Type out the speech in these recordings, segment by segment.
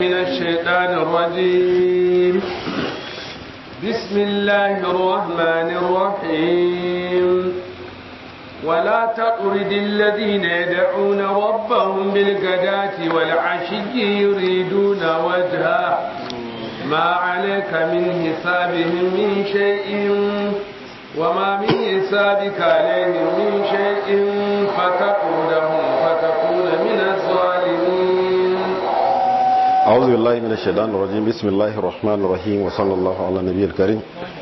من الشيطان الرجيم بسم الله الرحمن الرحيم ولا تطرد الذين يدعون ربهم بالغداة والعشي يريدون وجهه ما عليك من حسابهم من شيء وما من حسابك عليهم من شيء فتطردهم فتكون من الظالمين أعوذ بالله من الشيطان الرجيم بسم الله الرحمن الرحيم وصلى الله على النبي الكريم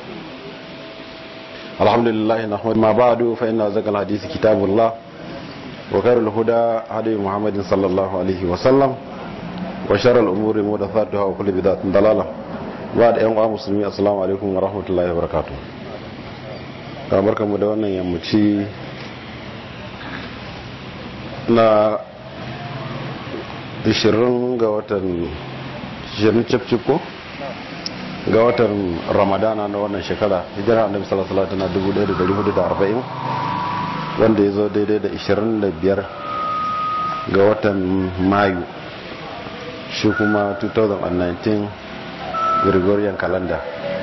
الحمد لله نحمد ما بعد فإن أزكى الحديث كتاب الله وخير الهدى هدي محمد صلى الله عليه وسلم وشر الأمور محدثاتها وكل بدعة ضلالة بعد أيها المسلمين السلام عليكم ورحمة الله وبركاته kamar kamu da wannan yammaci na 20 ga watan 20 cip ko ga watan ramadana na wannan shekara hijira annabi sallallahu alaihi wasallam 1440 wanda ya zo daidai da 25 ga watan mayu shi kuma 2019 gregorian calendar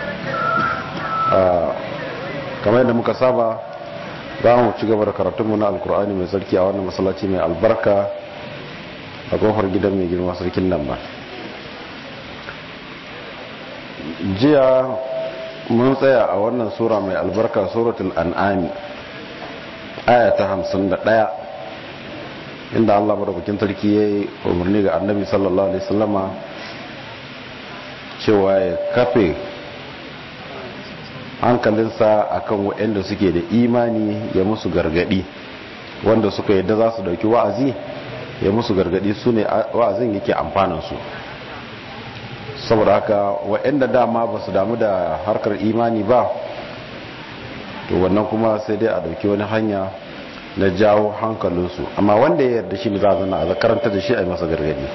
kamar yadda muka saba za mu ci gaba da karatunmu na alkur'ani mai sarki a wannan masallaci mai albarka a kofar gidan mai girma sarkin nan ba jiya mun tsaya a wannan sura mai albarka suratul an'ami aya ta hamsin da ɗaya inda allah madaukakin sarki ya yi umarni ga annabi sallallahu alaihi wasallama cewa ya kafe hankalinsa akan waɗanda suke da imani ya musu gargadi wanda suka yadda za su dauki wa'azi ya musu gargadi su ne wa'azin yake amfaninsu saboda haka waɗanda dama ba su damu da harkar imani ba to wannan kuma sai dai a dauki wani hanya na jawo hankalinsu amma wanda ya yarda shi ne za a zana a karanta da shi a yi masa gargadi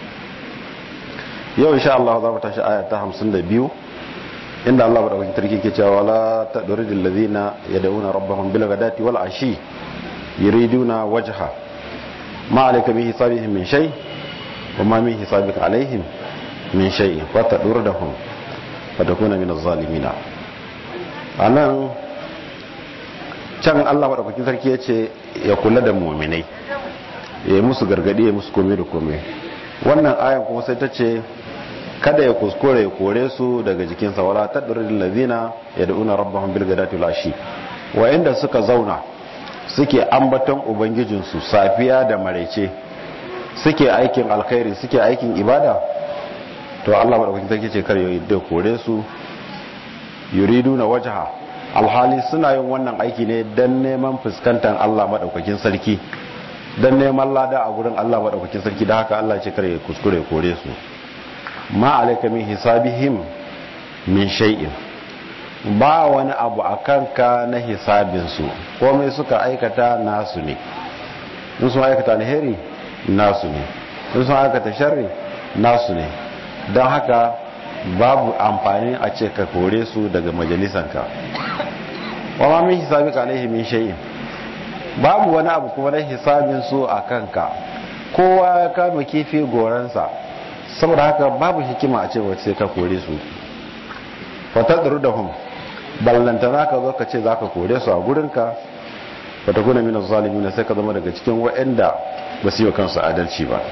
yau insha Allah za mu tashi aya ta 52 inda Allah madaukakin sarki ke cewa la tadridil ladina yad'una rabbahum bil ghadati wal ashi yuriduna wajha ma alayka min hisabihim min shay wa ma min hisabika alaihim min shay wa tadurdahum fatakuna min az-zalimin anan can Allah madaukakin sarki ya ce ya kula da mu'minai ya yi musu gargadi ya musu komai da komai wannan ayan kuma sai ta ce kada ya kuskure ya kore su daga jikinsa wala tadrul ladina yad'una rabbahum bil ghadati wal ashi wa inda suka zauna suke ambaton ubangijinsu safiya da maraice suke aikin alkhairi suke aikin ibada to Allah madaukakin sarki ce kar ya da kore su yuriduna wajha alhali suna yin wannan aiki ne dan neman fuskantar Allah madaukakin sarki dan neman lada a gurin Allah madaukakin sarki da haka Allah ce kar ya kuskure ya kore su ma alaika min hisabihim min shay'in ba wani abu a kanka na hisabinsu komai suka aikata nasu ne in sun aikata alheri nasu ne in sun aikata sharri nasu ne don haka babu amfani a ce ka kore su daga majalisanka wa ma min hisabika alaihi min shay'in babu wani abu kuma na hisabinsu a kanka kowa ya kama kifi goransa saboda haka babu hikima a cewa sai ka kore su fatadru da hum ballantana ka zo ka ce za ka kore su a gurinka fatakuna min zalimin sai ka zama daga cikin waɗanda ba su yi kansu adalci ba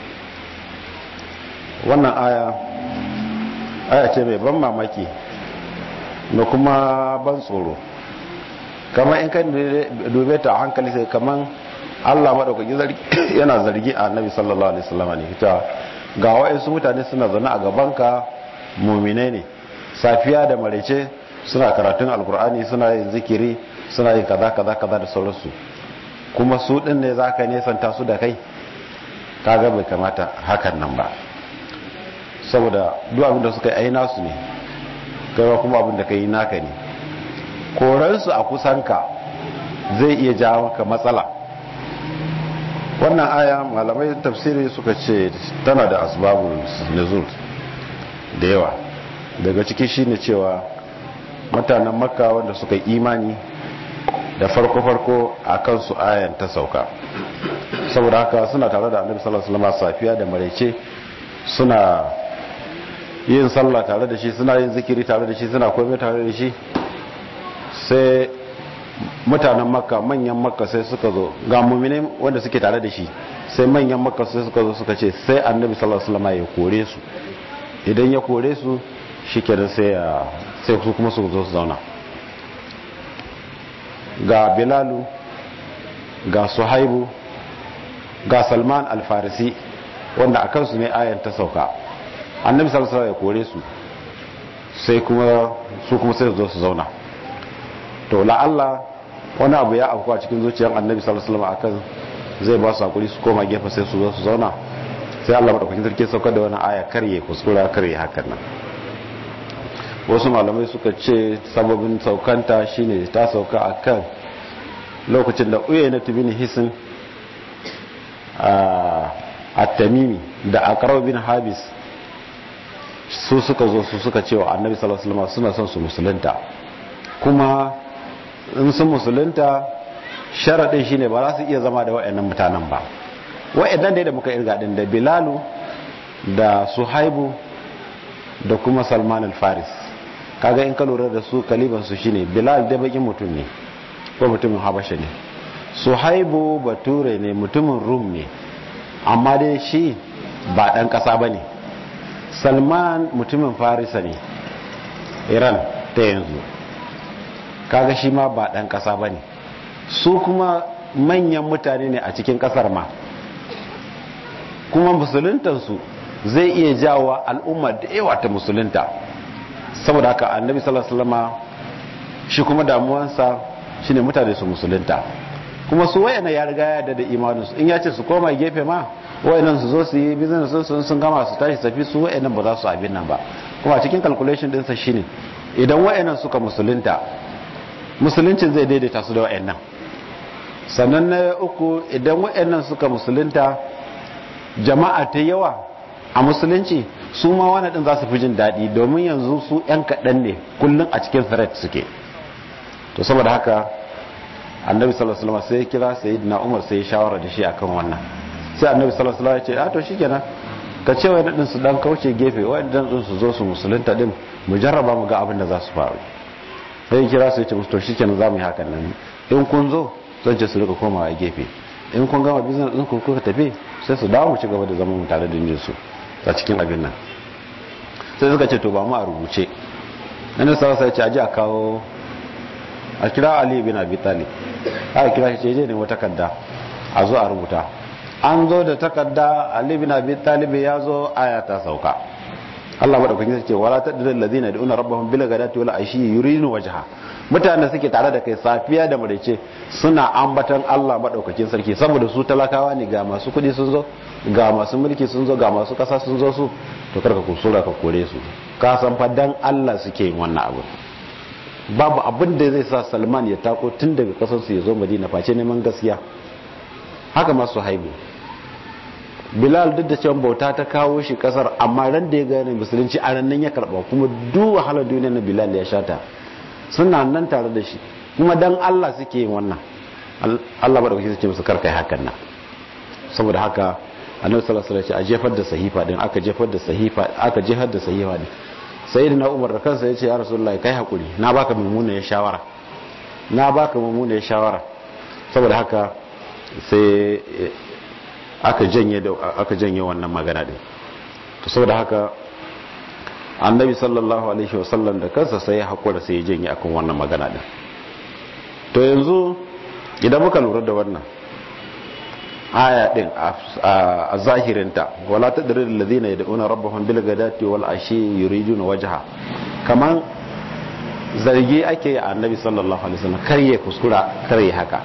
wannan aya aya ce mai ban mamaki da kuma ban tsoro kamar in kan dube ta a hankali sai kamar Allah maɗaukaki yana zargi a annabi sallallahu alaihi wasallam ne ita ga wa'insu mutane suna zaune a gabanka muminai ne safiya da marece suna karatun alkur'ani suna yin zikiri suna yin kaza kaza kaza da sauransu kuma su din ne za ka nesanta su da kai kaga bai kamata hakan nan ba saboda duk abin da suka yi aina su ne kai kuma abin da ka yi naka ne koransu a kusanka zai iya jawo maka matsala wannan aya malamai tafsiri suka ce tana da asbabun nuzul da yawa daga ciki shine cewa mutanen makka wanda suka yi imani da farko-farko a kansu ayan ta sauka saboda haka suna tare da annabi sallallahu alaihi wasallam safiya da maraice suna yin sallah tare da shi suna yin zikiri tare da shi suna komai tare da shi sai mutanen makka manyan makka sai suka zo ga mummine wanda suke tare da shi sai manyan makka sai suka zo suka ce sai annabi sallallahu alaihi wasallam ya kore su idan ya kore su shikenan sai ya sai su kuma su zo su zauna ga bilalu ga suhaibu ga salman alfarisi wanda a kansu ne ayan ta sauka annabi sallallahu alaihi ya kore su sai kuma su kuma sai zo su zauna to la'alla wani abu ya afku a cikin zuciyar annabi sallallahu alaihi akan zai ba su hakuri su koma gefe sai su zo su zauna sai Allah madaukakin sarki saukar da wani aya karye kuskura karye hakan nan wasu malamai suka ce sababin saukanta shine ta sauka akan lokacin da uyayna bin hisin a tamimi da aqraw bin habis su suka zo su suka cewa annabi sallallahu alaihi wasallam suna son su musulunta kuma in sun musulunta sharadin shine ba za su iya zama da wayannan mutanen ba wayannan dai da muka irga din da bilalu da suhaibu da kuma salman al-faris kaga in ka lura da su kaliban su shine bilal da bakin mutum ne ko mutumin habasha ne suhaibu bature ne mutumin rum ne amma dai shi ba dan kasa bane salman mutumin farisa ne iran ta yanzu kaga shi ma ba dan kasa bane su kuma manyan mutane ne a cikin kasar ma kuma musuluntansu zai iya jawo al'umma da yawa ta musulunta saboda haka annabi sallallahu alaihi wasallama shi kuma damuwansa shine mutane su musulunta kuma su wayana ya riga ya da imanin su in ya ce su koma gefe ma wayannan su zo su yi business sun sun gama su tashi tafi su wayannan ba za su abin nan ba kuma cikin calculation din sa shine idan wayannan suka musulunta musuluncin zai daidaita su da wayannan sannan na uku idan wayannan suka musulunta jama'a ta yawa a musulunci su ma wani din za su fi jin daɗi domin yanzu su 'yan kaɗan ne kullum a cikin threat suke to saboda haka annabi sallallahu alaihi wasallam sai ya kira sayyidina umar sai ya shawara da shi akan wannan sai annabi sallallahu alaihi wasallam ya ce a to shikenan ka ce wai din su dan kauce gefe wai dan din su zo su musulunta din mu jarraba mu ga abin da za su faru sai ya kira sai ya ce musu to shikenan za mu yi hakan nan in kun zo zan ce su rika komawa gefe in kun gama business din ku kuka tafi sai su dawo mu ci gaba da zaman mu tare da jin su a cikin abin nan sai suka ce to ba mu a rubuce nan sai sai ce aje a kawo a kira Ali bin Abi Talib aka kira shi je ne wata takarda a zo a rubuta an zo da takarda Ali bin Abi Talib ya zo aya ta sauka Allah madaukakin sai ce wala tadril ladina yad'una rabbahum bil ghadati wal ashi yurinu wajha mutanen suke tare da kai safiya da maraice suna ambatan Allah madaukakin sarki saboda su talakawa ne ga masu kudi sun zo ga masu mulki sun zo ga masu kasa sun zo su to karka kusura ka kore su ka san fa dan Allah suke yin wannan abu babu abin da zai sa Salman ya tako tun daga kasar su ya zo Madina face neman gaskiya haka masu haibu Bilal duk da cewa bauta ta kawo shi kasar amma ran da ya gane musulunci a ran nan ya karba kuma duk wahalar duniya na Bilal ya shata suna nan tare da shi kuma dan Allah suke yin wannan Allah ba da kuke ce musu karkai hakan nan saboda haka annabi sallallahu alaihi wasallam a jefar da sahifa din aka jefar da sahifa aka jefar da sahifa din sayyidina Umar da kansa yace ya rasulullahi kai hakuri na baka mummuna ya shawara na baka mummuna ya shawara saboda haka sai aka janye da aka janye wannan magana din to saboda haka annabi sallallahu alaihi wasallam da kansa sai ya hakura sai ya janye akan wannan magana din to yanzu idan muka lura da wannan aya din a zahirinta wala tadril alladhina yad'una rabbahum bil ghadati wal ashi yuriduna wajha kaman zargi ake a annabi sallallahu alaihi wasallam kar ya kuskura kar ya haka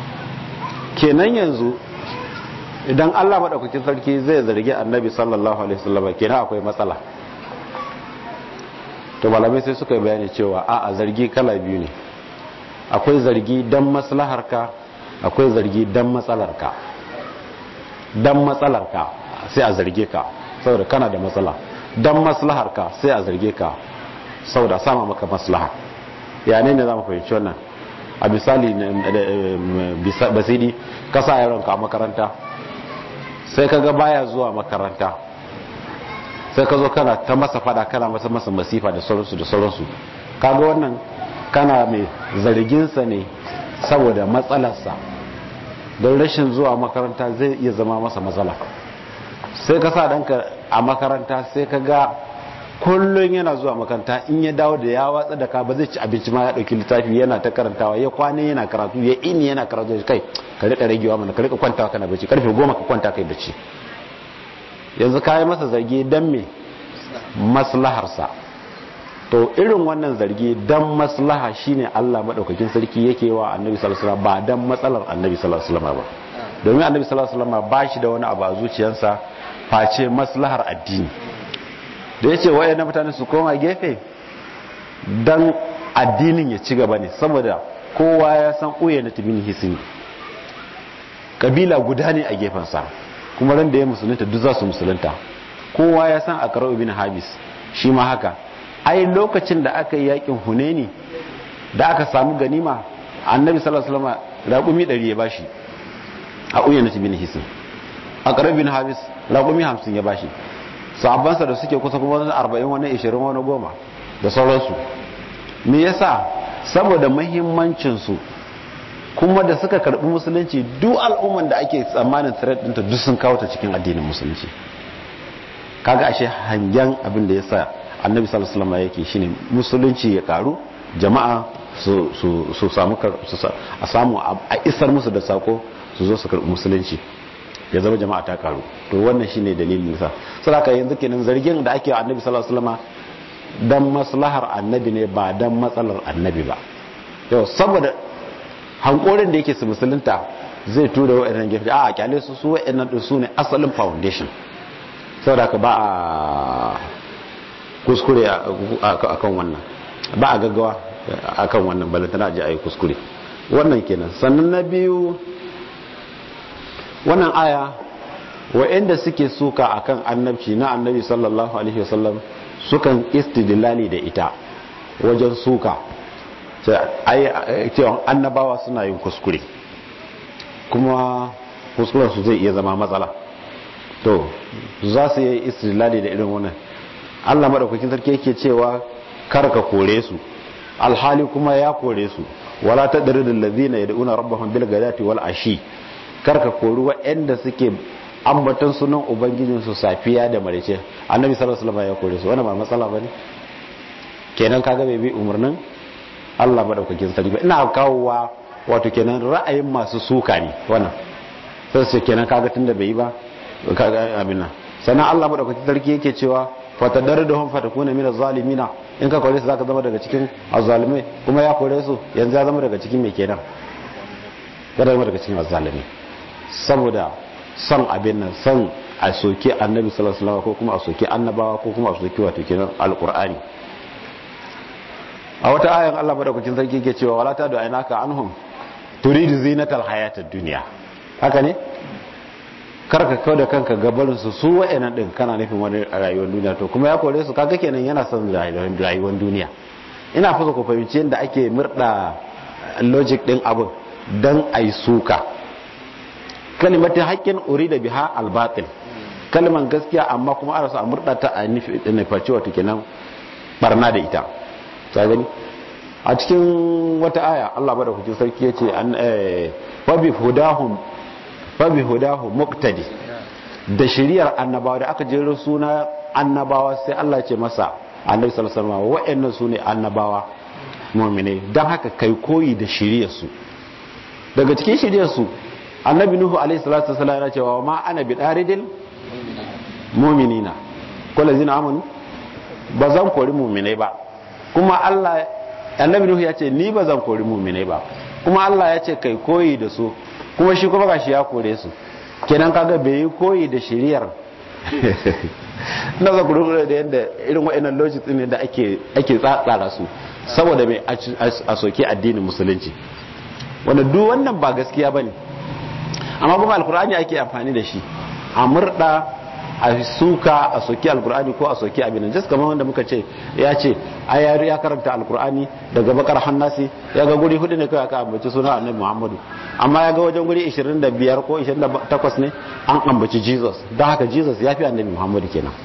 kenan yanzu idan Allah madaukakin sarki zai zargi annabi sallallahu alaihi wasallam kenan akwai matsala to malamai sai suka bayani cewa a a zargi kala biyu ne akwai zargi dan maslaharka akwai zargi dan matsalarka dan matsalarka sai a zarge ka saboda kana da matsala dan maslaharka sai a zarge ka saboda sama maka maslaha ya ne ne za mu fahimci wannan a misali basidi ka sa yaronka a makaranta sai ka ga baya zuwa makaranta sai ka zo kana ta masa fada kana masa masa masifa da sauransu da sauransu kaga wannan kana mai zarginsa ne saboda matsalarsa don rashin zuwa makaranta zai iya zama masa matsala sai ka sa ɗanka a makaranta sai ka ga kullum yana zuwa makaranta in ya dawo da ya watsa da ka ba zai ci abinci ma ya ɗauki littafi yana ta karantawa ya kwane yana karatu ya ini yana karatu kai ka rika ragewa mana ka rika kwantawa kana bacci karfe goma ka kwanta kai bacci yanzu ka yi masa zargi don me maslaharsa to irin wannan zargi don maslaha shine Allah madaukakin sarki yake wa annabi sallallahu alaihi wasallam ba dan matsalar annabi sallallahu alaihi wasallam ba domin annabi sallallahu alaihi wasallam ba shi da wani abu a zuciyarsa face maslahar addini da yace wayannan mutane su koma gefe dan addinin ya ci gaba ne saboda kowa ya san uye na tibin hisini kabila guda ne a gefensa kuma ran da ya musulunta duk za su musulunta kowa ya san akarau ibn habis shi ma haka ai lokacin da aka yi yakin huneni da aka samu ganima annabi sallallahu alaihi wasallam raqumi 100 ya bashi a uyyana bin hisin akarau ibn habis raqumi 50 ya bashi sahabbansa da suke kusa kuma wani 40 wani 20 wani 10 da sauransu me yasa saboda muhimmancin su kuma da suka karbi musulunci duk al'umman da ake tsammanin threat ɗinta duk sun kawo ta cikin addinin musulunci kaga ashe hangen abin da yasa annabi sallallahu alaihi wasallam yake shine musulunci ya karu jama'a su su su samu a samu a isar musu da sako su zo su karbi musulunci ya zama jama'a ta karu to wannan shine dalilin sa saboda yanzu kenan zargin da ake annabi sallallahu alaihi wasallam dan maslahar annabi ne ba dan matsalar annabi ba yau saboda hankorin da yake su musulunta zai tura wa'annan gefe a kyale su su wa'annan din su ne asalin foundation saboda ka ba a kuskure a kan wannan ba a gaggawa a kan wannan balantana ji a yi kuskure wannan kenan sannan na biyu wannan aya wa'anda suke suka akan annabci na annabi sallallahu alaihi wasallam sukan istidlali da ita wajen suka cewa annabawa suna yin kuskure kuma kuskurensu zai iya zama matsala to za su yi istilali da irin wannan allah maɗaukakin sarki yake cewa kar ka kore su alhali kuma ya kore su wala ta ɗari da lazina ya da'una rabbahun bil gadati wal ashi kar ka kori waɗanda suke ambatan sunan ubangijinsu safiya da marice annabi sallallahu alaihi wasallam ya kore su wannan ba matsala bane kenan kaga bai bi umarnin Allah madaukakin sarki ina kawowa wato kenan ra'ayin masu suka ne wannan sai su kenan kaga tunda bai yi ba kaga amina sannan Allah madaukakin sarki yake cewa fatadaruhum fatakuna minaz zalimina in ka kore su zaka zama daga cikin azzalimai kuma ya kore su yanzu ya zama daga cikin me kenan ya zama daga cikin azzalimi saboda son abin nan son a soke annabi sallallahu alaihi wasallam ko kuma a soke annabawa ko kuma a soke wato kenan alqur'ani a wata ayan Allah madaukakin sarki yake cewa wala ta da ainaka anhum turidu zinatal hayatid dunya haka ne karka kawo da kanka gabarin su su wa'annan din kana nufin wani rayuwar duniya to kuma ya kore su kaga kenan yana son rayuwar duniya ina fasa ku fahimci yadda ake murda logic din abin dan ai suka kalimatin haƙƙin urida biha albatil kalman gaskiya amma kuma ana so a murda ta a nufaci wata kenan barna da ita ta gani a cikin wata aya Allah bada kuke sarki yace an fabi hudahum fabi hudahum muqtadi da shiriyar annabawa da aka jero suna annabawa sai Allah ya ce masa annabi sallallahu alaihi wasallam wa'annan sune annabawa mu'mine dan haka kai koyi da shiriyar su daga cikin shiriyar su annabi nuhu alaihi salatu wasallam yana cewa ma ana bidaridil mu'minina kullu zina amanu ba zan kori mu'minai ba kuma Allah annabi Nuhu ya ce ni ba zan kori mu'minai ba kuma Allah ya ce kai koyi da su kuma shi kuma gashi ya kore su kenan kaga bai yi koyi da shiriyar na za ku da yadda irin wa'annan logic ne da ake ake tsatsara su saboda mai a soke addinin musulunci wanda duk wannan ba gaskiya bane amma kuma alkur'ani ake amfani da shi a murda a suka a soki alkur'ani ko a soki abin just kamar wanda muka ce ya ce ayari ya karanta alkur'ani daga bakar hannasi ya ga guri hudu ne kawai aka ambaci suna annabi muhammadu amma ya ga wajen guri 25 ko 28 ne an ambaci jesus don haka jesus ya fi annabi muhammadu kenan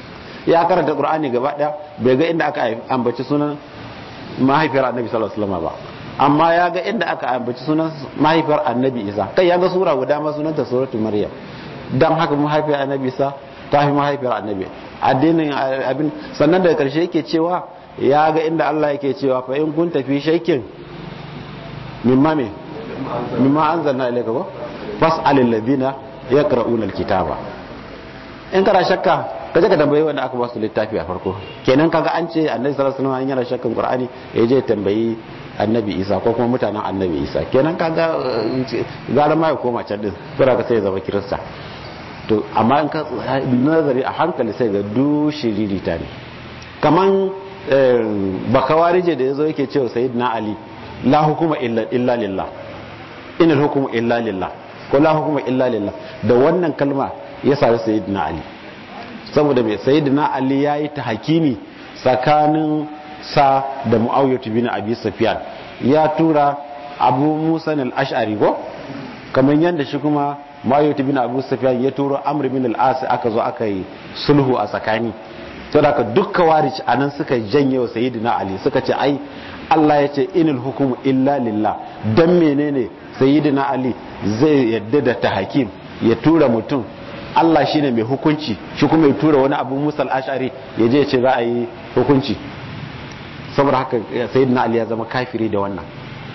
ya karanta qur'ani gaba daya bai ga inda aka ambaci sunan mahaifiyar annabi sallallahu alaihi wasallam ba amma ya ga inda aka ambaci sunan mahaifiyar annabi isa kai ya ga sura guda ma sunanta suratul maryam dan haka mahaifiyar annabi isa ta fi mahaifiyar annabi addinin abin sannan daga karshe yake cewa ya ga inda Allah yake cewa fa in kun tafi shaikin mimma me mimma anzalna ilayka ba fas'alil ladina yaqra'una alkitaba in kana shakka ka je ka tambayi wanda aka ba su littafi a farko kenan kaga an ce annabi sallallahu alaihi wasallam yana shakkan qur'ani ya je tambayi annabi isa ko kuma mutanen annabi isa kenan kaga gara ma ya koma can din saboda ka sai ya zama kirista to amma in ka nazari a hankali sai ga du shiririta ne kaman bakawarije da yazo yake cewa sayyidina ali la hukuma illa illa lillah inal hukmu illa lillah ko la hukuma illa lillah da wannan kalma ya sami sayyidina ali saboda mai sayyidina ali yayi ta hakimi tsakanin sa da muawiyah bin abi sufyan ya tura abu musa al-ash'ari ko kamar yadda shi kuma muawiyah bin abu sufyan ya turo amr bin al-as aka zo aka yi sulhu a tsakani saboda haka dukkan warici anan suka janye wa sayyidina ali suka ce ai Allah ya ce inil hukumu illa lillah dan menene sayyidina ali zai yadda da ta hakim ya tura mutum Allah shine mai hukunci shi kuma ya tura wani abu musal ashari ya je ya ce za a yi hukunci saboda haka sayyidina ali ya zama kafiri da wannan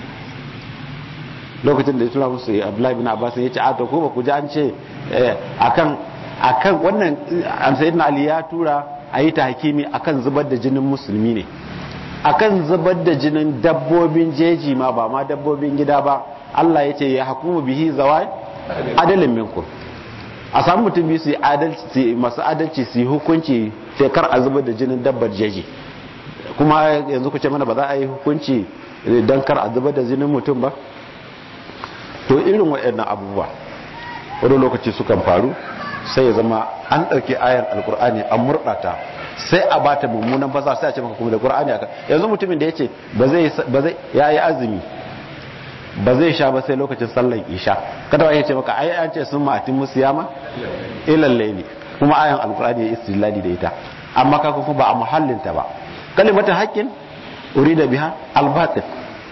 lokacin da ya tura musu abdullahi bin abbas ya ce a to ko ba ku ji an ce akan akan wannan sayyidina ali ya tura a yi ta hakimi akan zubar da jinin musulmi ne akan zubar da jinin dabbobin jeji ma ba ma dabbobin gida ba Allah ya ce ya hukumu bihi zawai adalin minkum a samu mutum biyu su yi adalci masu adalci su yi hukunci sai kar a zubar da jinin dabbar jeji kuma yanzu ku ce mana ba za a yi hukunci don kar a zubar da jinin mutum ba to irin waɗannan abubuwa wani lokaci sukan faru sai ya zama an ɗauki ayan alkur'ani an murɗata sai a bata mummunan fasa sai a ce maka kuma da qur'ani aka yanzu mutumin da yace ba zai ba zai yayi azumi ba zai sha ba sai lokacin sallar isha kada wani ya ce maka ai an ce sun ma'atin musiyama ilal layli kuma ayan alkur'ani ya istilali da ita amma ka kuma ba a muhallin ta ba kalimatu haqqin urida biha albatil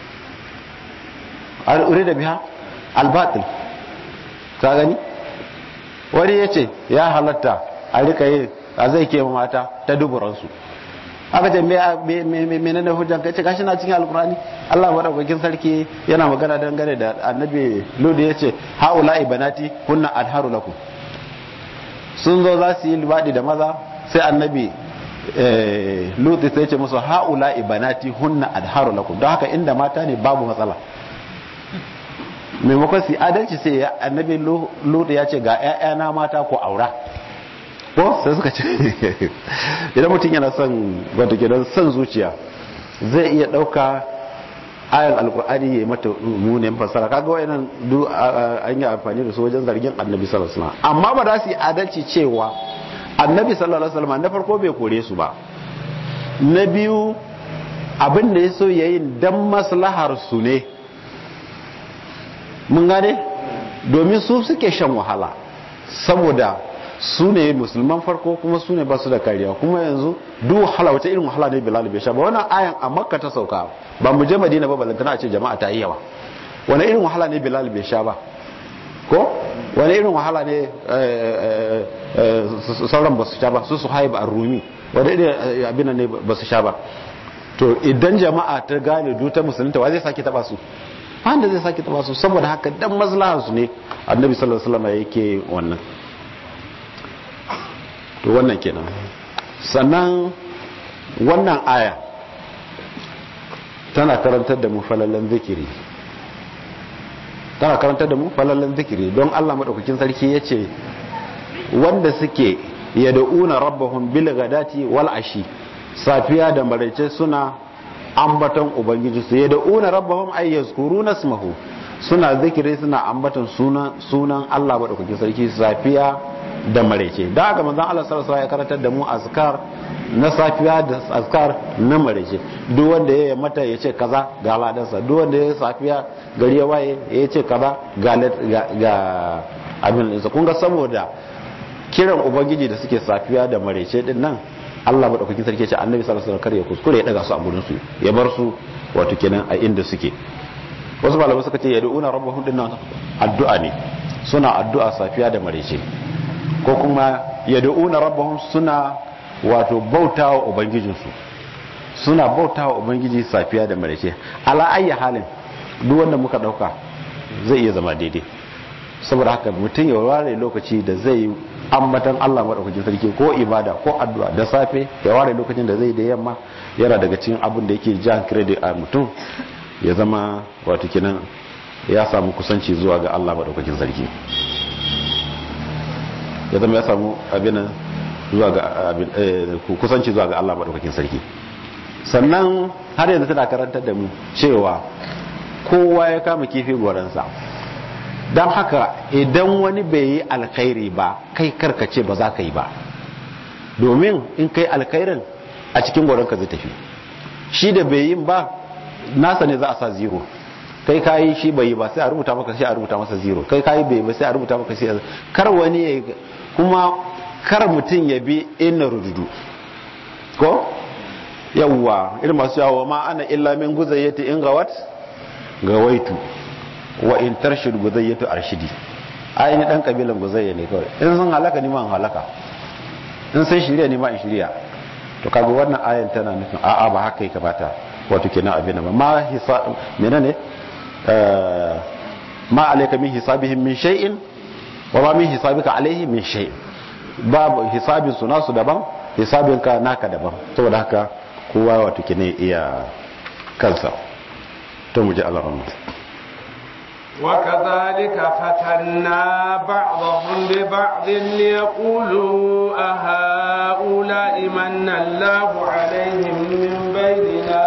urida biha albatil ka gani wani ya ce ya halatta a rika yi a zai ke mata ta duburansu aka ce mene ne hujjan kai ce gashi na cikin alkurani Allah madaukakin sarki yana magana dangane da annabi ludu ya ce haula ibanati kunna adharu lakum sun zo za su yi libadi da maza sai annabi lutu sai ce musu haula ibanati hunna adharu lakum don haka inda mata ne babu matsala maimakon su adalci sai ya annabi lutu ya ce ga 'ya'yana mata ko aura ko sai suka ce idan mutum yana son wata gidan son zuciya zai iya ɗauka ayan alkur'ani ya yi mata munin fasara kaga wayannan du an yi amfani da su wajen zargin annabi sallallahu alaihi wasallam amma ba za su yi adalci cewa annabi sallallahu alaihi wasallam na farko bai kore su ba na biyu abin da ya so yayin dan maslahar su ne mun gane domin su suke shan wahala saboda su ne musulman farko kuma su ne ba su da kariya kuma yanzu duk wahala wata irin wahala ne bilal bai sha ba wannan ayan a makka ta sauka ba mu je madina ba balantana a ce jama'a ta yi yawa wani irin wahala ne bilal bai sha ba ko wani irin wahala ne sauran ba su sha ba su su haibu a rumi wani irin abin ne ba su sha ba to idan jama'a ta gane duta musulunta wa zai sake taba su wanda zai sake taba su saboda haka dan maslahar su ne annabi sallallahu alaihi wasallam yake wannan to wannan kenan sannan wannan aya tana karantar da mu falalan zikiri tana karantar da mu falalan zikiri don Allah madaukakin sarki yace wanda suke yad'una rabbahum bil ghadati wal ashi safiya da maraice suna ambaton ubangiji su yad'una rabbahum ay yazkuruna ismahu suna zikiri suna ambaton sunan sunan Allah madaukakin sarki safiya da maraice da haka manzon Allah sallallahu alaihi ya karantar da mu azkar na safiya da azkar na maraice duk wanda ya mata ya ce kaza ga ladansa duk wanda ya safiya gari ya waye ya ce kaza ga ga abin da kun ga saboda kiran ubangiji da suke safiya da maraice din nan Allah madaukakin sarki ce annabi sallallahu alaihi wasallam kar ya kuskure ya daga su a gurin su ya bar su wato kenan a inda suke wasu malamai suka ce yad'una rabbahum dinnan addu'a ne suna addu'a safiya da marece ko kuma yad'una rabbahum suna wato bautawa ubangijinsu suna bautawa ubangiji safiya da marece ala ayyi halin duk wanda muka dauka zai iya zama daidai saboda haka mutum ya ware lokaci da zai ambatan Allah madaukakin sarki ko ibada ko addu'a da safe ya ware lokacin da zai da yamma yana daga cikin abin da yake jan credit a mutum ya zama wato kenan ya samu kusanci zuwa ga Allah madaukakin sarki ya zama ya samu abin zuwa ga kusanci zuwa ga Allah madaukakin sarki sannan har yanzu tana karantar da mu cewa kowa ya kama kifi gwaransa don haka idan wani bai yi alkhairi ba kai karkace ba za ka yi ba domin in kai alkhairin a cikin gwaranka zai tafi shi da bai yin ba nasa ne za a sa zero kai kayi shi bai yi ba sai a rubuta maka sai a rubuta masa zero kai kayi bai ba sai a rubuta maka sai kar wani ya kuma kar mutum ya bi inna rududu ko yawwa irin masu yawo ma ana illa min guzayyati in gawat gawaitu wa in tarshid guzayyatu arshidi ai ni dan kabilan guzayya ne kawai in sun halaka ni ma halaka in sai shirya ni ma in shirya to kaga wannan ayan tana nufin a'a ba haka yake bata wato kenan abin nan ma hisa menene ma alayka min hisabihim min shay'in wa ma min hisabika alayhi min shay babu hisabin su nasu daban hisabin ka naka daban saboda haka kowa wato kenan iya kansa to mu ji Allah وكذلك فتنا بعضهم ببعض ليقولوا أهؤلاء من الله عليهم من بيننا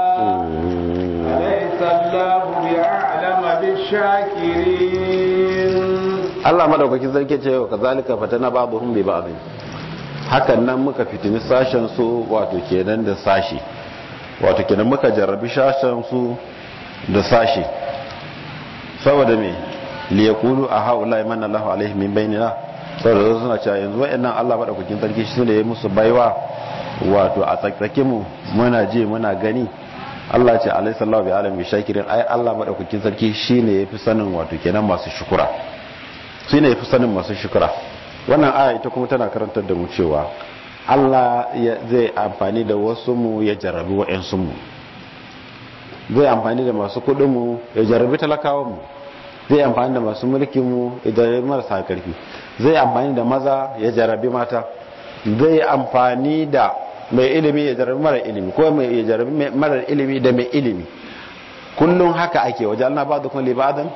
أليس الله بأعلم بالشاكرين Allah madaukakin sarki ce wa kazalika fatana ba'dhum bi ba'd hakan nan muka fitini sashen su wato kenan da sashi wato kenan muka jarrabi sashen su da sashi saboda me liyakulu a haula iman Allah alaihi min bainina saboda suna cewa yanzu wayannan Allah madaukakin sarki shi ne ya musu baiwa wato a tsakkake mu muna je muna gani Allah ce alaihi sallahu bi alami shakirin ai Allah madaukakin sarki shine yafi sanin wato kenan masu shukura shine yafi sanin masu shukura wannan aya ita kuma tana karantar da mu cewa Allah zai amfani da wasu mu ya jarrabi wa'ansu mu zai amfani da masu kudin mu ya jarrabi talakawan mu zai amfani da masu mulkin mu ya jarrabi marasa karfi zai amfani da maza ya jarrabi mata zai amfani da mai ilimi ya jarrabi mara ilimi ko mai ya jarrabi mara ilimi da mai ilimi kullum haka ake waje Allah ba da kuma libadan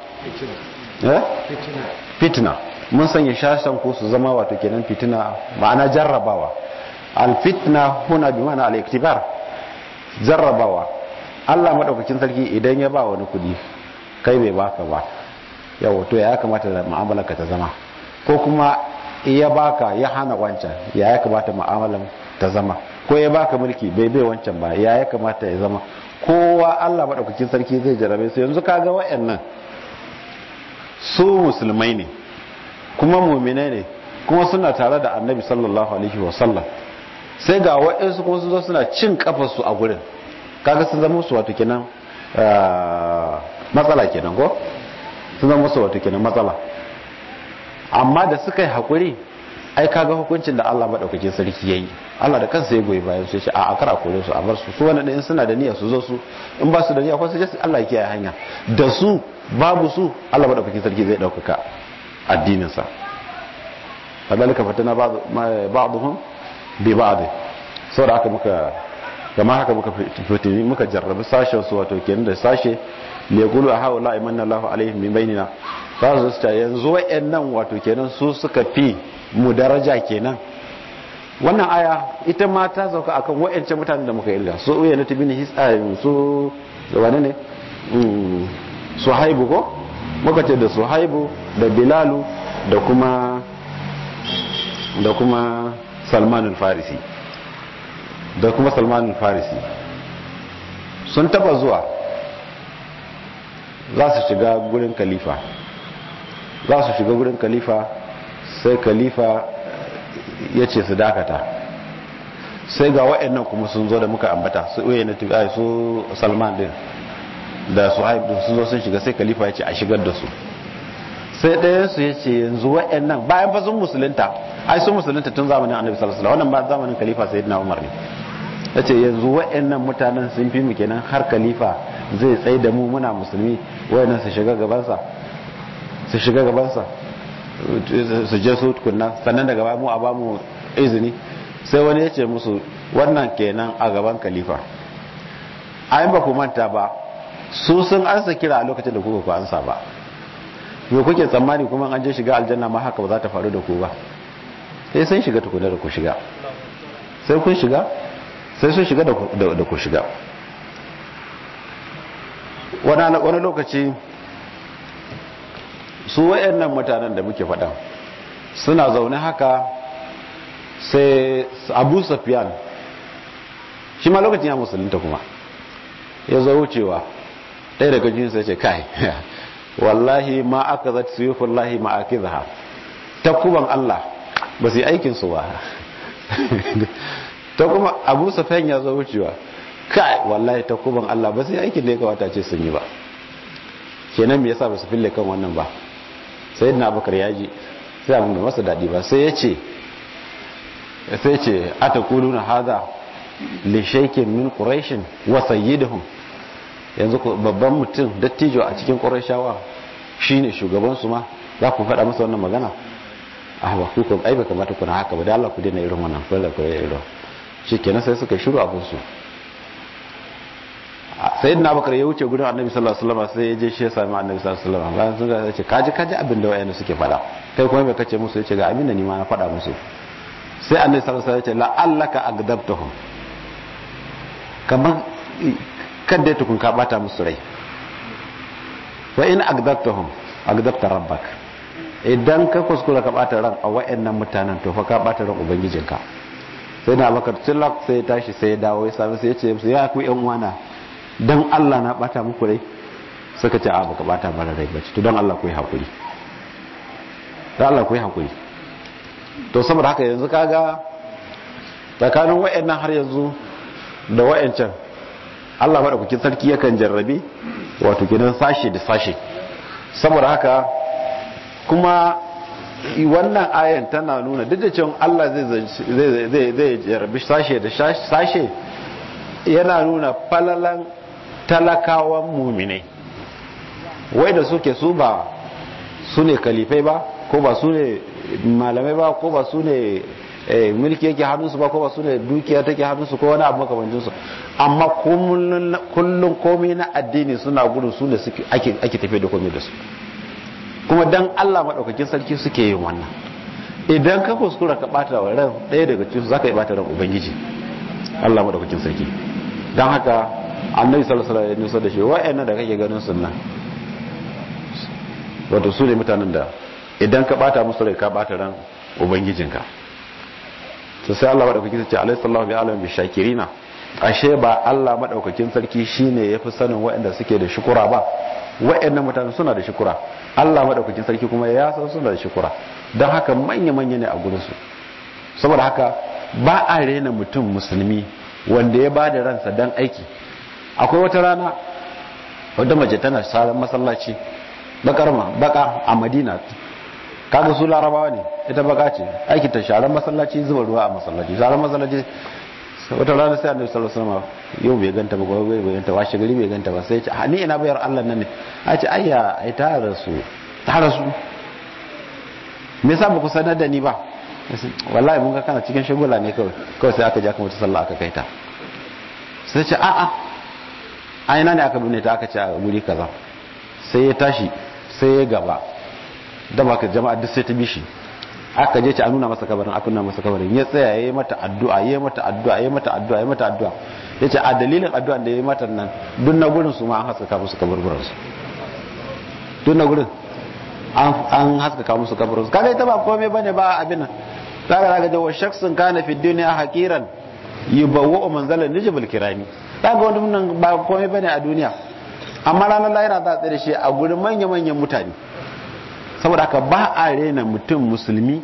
fitina mun sanya shashan ko su zama wato kenan fitina ma'ana jarrabawa alfitna huna bi ma'ana al-iktibar jarrabawa Allah madaukakin sarki idan ya ba wani kudi kai bai baka ba yawa to ya kamata da mu'amalar ka ta zama ko kuma ya baka ya hana wancan ya ya kamata mu'amalar ta zama ko ya baka mulki bai bai wancan ba ya ya kamata ya zama kowa Allah madaukakin sarki zai jarabe su yanzu kaga wayannan su musulmai ne kuma mu'minai ne kuma suna tare da annabi sallallahu alaihi wasallam sai ga waɗansu kuma su zo suna cin kafarsu a gurin kaga sun zama su wato kenan matsala kenan ko sun zama su wato kenan matsala amma da suka yi haƙuri ai kaga hukuncin da Allah maɗaukakin sarki ya yi Allah da kansa ya goyi bayan su ya ce a akara kore su a bar su su wani ɗin suna da niyya su zo su in ba su da niyya ko su je Allah ya kiyaye hanya da su babu su Allah maɗaukakin sarki zai ɗaukaka addininsa kadalika fatana ba'dhum bi ba'd saboda haka muka kamar haka muka fitini muka jarrabi sashen su wato kenan da sashe le gulu a haula imanna Allahu alaihim min bainina za su ta yanzu wayannan wato kenan su suka fi mu daraja kenan wannan aya ita ma ta sauka akan wayancan mutanen da muka irga su uya na tibini hisayin su wane ne suhaibu ko muka ce da suhaibu da bilalu da kuma da kuma salman farisi da kuma salman farisi sun taba zuwa za su shiga gurin kalifa za su shiga gurin kalifa sai kalifa ya ce su dakata sai ga wa'annan kuma sun zo da muka ambata su uye na tubi su salman din da su haib din sun zo sun shiga sai khalifa ya ce a shigar da su sai ɗayan su ya ce yanzu wa'annan bayan fa sun musulunta ai sun musulunta tun zamanin annabi sallallahu alaihi wasallam wannan ba zamanin khalifa sayyidina umar ne ya ce yanzu wa'annan mutanen sun fi mu kenan har khalifa zai tsaye da mu muna musulmi wa'annan su shiga gabansa su shiga gabansa su je su tukunna sannan daga baya mu a bamu izini sai wani ya ce musu wannan kenan a gaban khalifa ayin ba ku manta ba su sun ansa kira a lokacin da kuka ku ansa ba me kuke tsammani kuma an je shiga aljanna ma haka ba za ta faru da ku ba sai sun shiga tukuna da ku shiga sai kun shiga sai sun shiga da ku shiga wani lokaci su wayannan mutanen da muke faɗa suna zaune haka sai abu safiyan shi ma lokacin ya musulunta kuma ya zo wucewa ɗaya daga jinsu ya ce kai wallahi ma aka zata su yi fullahi ma ake zaha ta kuban Allah ba su yi aikinsu ba ta kuma abu safiyan ya zo wucewa kai wallahi ta kuban Allah ba su yi aikin da ya kawata ce sun yi ba kenan me yasa ba su fille kan wannan ba sai na abubakar ya ji sai abin da masa daɗi ba sai ya ce sai ce a ta kudu na haza lishaikin min ƙuraishin wa sayyidahum yanzu babban mutum dattijo a cikin ƙuraishawa shine shugabansu ma za ku faɗa masa wannan magana a ba ku ko ai ba kamata kuna haka ba da Allah ku daina irin wannan fara ku irin shi kenan sai suka shiru abin su sayyidina abubakar ya wuce gudun annabi sallallahu alaihi wasallam sai ya je shi ya sami annabi sallallahu alaihi wasallam bayan sun ga ce kaji kaji abin da wayannan suke faɗa kai kuma bai kace musu yace ga abin da ni ma na faɗa musu sai annabi sallallahu alaihi wasallam ya ce la'allaka agdabtahum kamar kadda tukun ka bata musu rai wa in agdabtahum agdabta rabbak idan ka kuskura ka bata ran a wayannan mutanen to fa ka bata ran ubangijinka sai na bakar tilak sai ya tashi sai ya dawo ya sami sai ya ce musu ya ku yan uwana dan Allah na bata muku rai suka ce a baka bata mara rai bace to dan Allah ku yi hakuri dan Allah ku yi hakuri to saboda haka yanzu kaga tsakanin wayannan har yanzu da wayancan Allah madaukakin sarki yakan jarrabe wato gidan sashe da sashe saboda haka kuma wannan ayan tana nuna duk da cewa Allah zai zai zai jarrabe sashe da sashe yana nuna falalan talakawan muminai wai da suke su ba su ne kalifai ba ko ba su ne malamai ba ko ba su ne mulki yake hannunsu ba ko ba su ne dukiya take hannunsu ko wani abu makamancinsu amma kullum komai na addini suna gudun su ne ake tafiye da komai da su kuma dan Allah maɗaukakin sarki suke yin wannan idan ka kuskura ka ɓata wa ran ɗaya daga cikin za ka yi ɓata ran ubangiji Allah maɗaukakin sarki don haka annabi sallallahu alaihi wasallam ya nusa da shi wa'annan da kake ganin sunna wato su ne mutanen da idan ka bata musu rai ka bata ran ubangijinka to sai Allah madaukakin sarki alaihi sallahu bi alam bi shakirina ashe ba Allah madaukakin sarki shine yafi sanin waɗanda suke da shukura ba waɗannan mutane suna da shukura Allah madaukakin sarki kuma ya san suna da shukura don haka manya manya ne a gurin su saboda haka ba a rena mutum musulmi wanda ya ba da ransa dan aiki akwai wata rana wadda mace tana saran masallaci bakar ma baka a madina kaga su larabawa ne ita baka ce aiki ta sharan masallaci zuba ruwa a masallaci sharan masallaci wata rana sai annabi sallallahu alaihi wasallam yau bai ganta ba gobe bai ganta washe gari bai ganta ba sai ya ce a ni ina bayar Allah nan ne a ce ayya ai ta rasu ta rasu me yasa ba ku sanar da ni ba wallahi mun ga kana cikin shagula ne kawai kawai sai aka ja ka mutu sallah aka kai ta sai ce a'a a ina ne aka binne ta aka ce a guri kaza sai ya tashi sai ya gaba da baka jama'a duk sai ta bishi aka je ci a nuna masa kabarin aka nuna masa kabarin ya tsaya ya yi mata addu'a ya yi mata addu'a ya yi mata addu'a ya yi mata addu'a ya ce a dalilin addu'a da ya yi mata nan duk na gurin su ma an haskaka musu kaburburan su duk na gurin an haskaka musu kaburburan su kaga ita ba komai bane ba abin nan kaga daga jawo shaksun kana fi duniya hakiran yubawwa manzalan nijibul kirami kaga wani nan ba komai bane a duniya amma ranar lahira za a tsaye da shi a gurin manya-manyan mutane saboda haka ba a rena mutum musulmi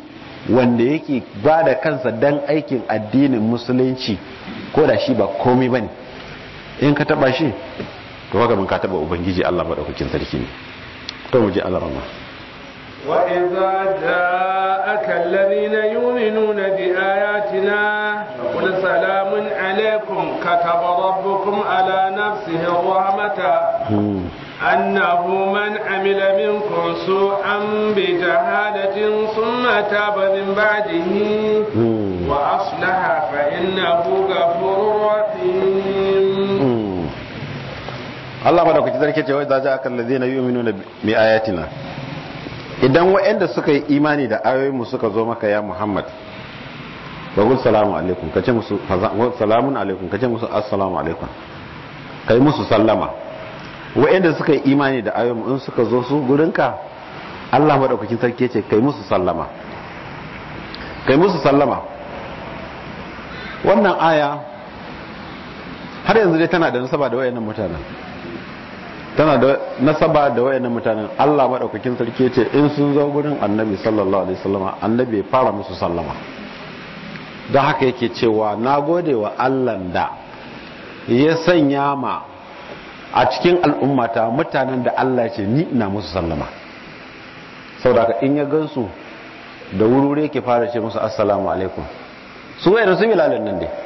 wanda yake ba da kansa dan aikin addinin musulunci ko da shi ba komai bane in ka taba shi to haka mun ka taba ubangiji Allah madaukakin sarki ne to mu je Allah rahma وإذا جاءك الذين يؤمنون بآياتنا فقل سلام عليكم كتب ربكم على نفسه الرحمة أنه من عمل منكم سوءا بجهالة ثم تاب من بعده وأصلح فإنه غفور رحيم Allah madaukakin sarki ce wai za ja akan ladina yu'minuna bi ayatina idan waɗanda suka yi imani da ayoyinmu suka zo maka ya Muhammad wa gul salamu alaikum kace musu salamun alaikum kace musu assalamu alaikum kai musu sallama waɗanda suka yi imani da ayoyinmu in suka zo su gurinka Allah madaukakin sarki ce kai musu sallama kai musu sallama wannan aya har yanzu dai tana da nasaba da wayannan mutanen tana da nasaba da wayannan mutanen Allah madaukakin sarki ce in sun zo gurin Annabi sallallahu alaihi wasallam Annabi ya fara musu sallama don haka yake cewa nagode wa Allah da ya sanya ma a cikin al'ummata mutanen da Allah ce ni ina musu sallama saboda in ya gansu da wurure yake fara ce musu assalamu alaikum su wayannan su bilalin nan dai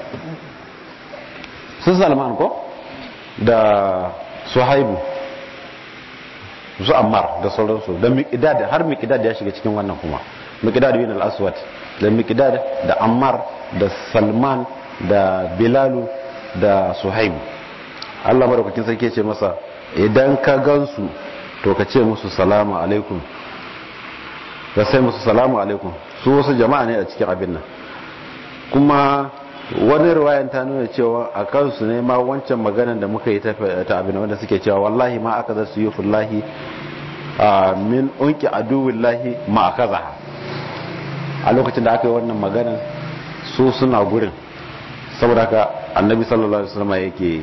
su Salman ko da Suhaibu su ammar da sauransu da miqdad har miqdad ya shiga cikin wannan kuma miqdad bin al-aswad da miqdad da ammar da salman da bilalu da suhaib Allah madaukakin sarki ya ce masa idan ka gansu to ka ce musu salamu alaikum ka sai musu salamu alaikum su wasu jama'a ne a cikin abin nan kuma wani riwayan ta nuna cewa a kansu ne ma wancan maganar da muka yi ta abin wanda suke cewa wallahi ma aka zasu yi fullahi min unki aduwillahi ma aka zaha a lokacin da aka yi wannan maganar su suna gurin saboda ka annabi sallallahu alaihi wasallam yake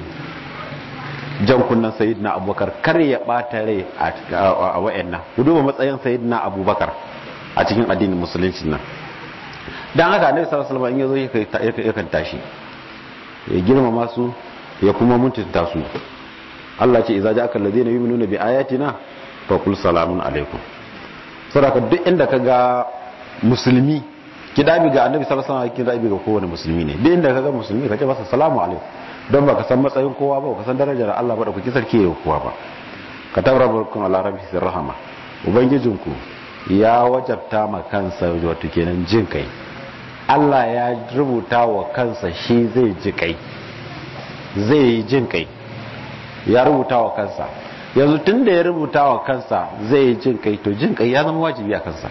jan kunnan sayyidina abubakar kar ya bata rai a wayannan ku duba matsayin sayyidina abubakar a cikin addinin musulunci nan dan haka annabi sallallahu alaihi wasallam in yazo yakan tashi ya girmama su ya kuma mutunta su Allah ce idza ja'aka alladhina yu'minuna bi ayatina fa qul salamun alaikum saboda duk inda kaga musulmi kidabi ga annabi sallallahu alaihi wasallam kidabi ga kowane musulmi ne duk inda kaga musulmi kace masa salamu alaikum don baka san matsayin kowa ba baka san darajar Allah ba da kuke sarki ya kowa ba ka tabarrukum ala rabbil rahama ubangijinku ya wajabta ma kansa wato kenan jin kai Allah ya rubuta wa kansa shi zai ji kai zai yi jin kai ya rubuta wa kansa yanzu tun da ya rubuta wa kansa zai yi jin kai to jin kai ya zama wajibi a kansa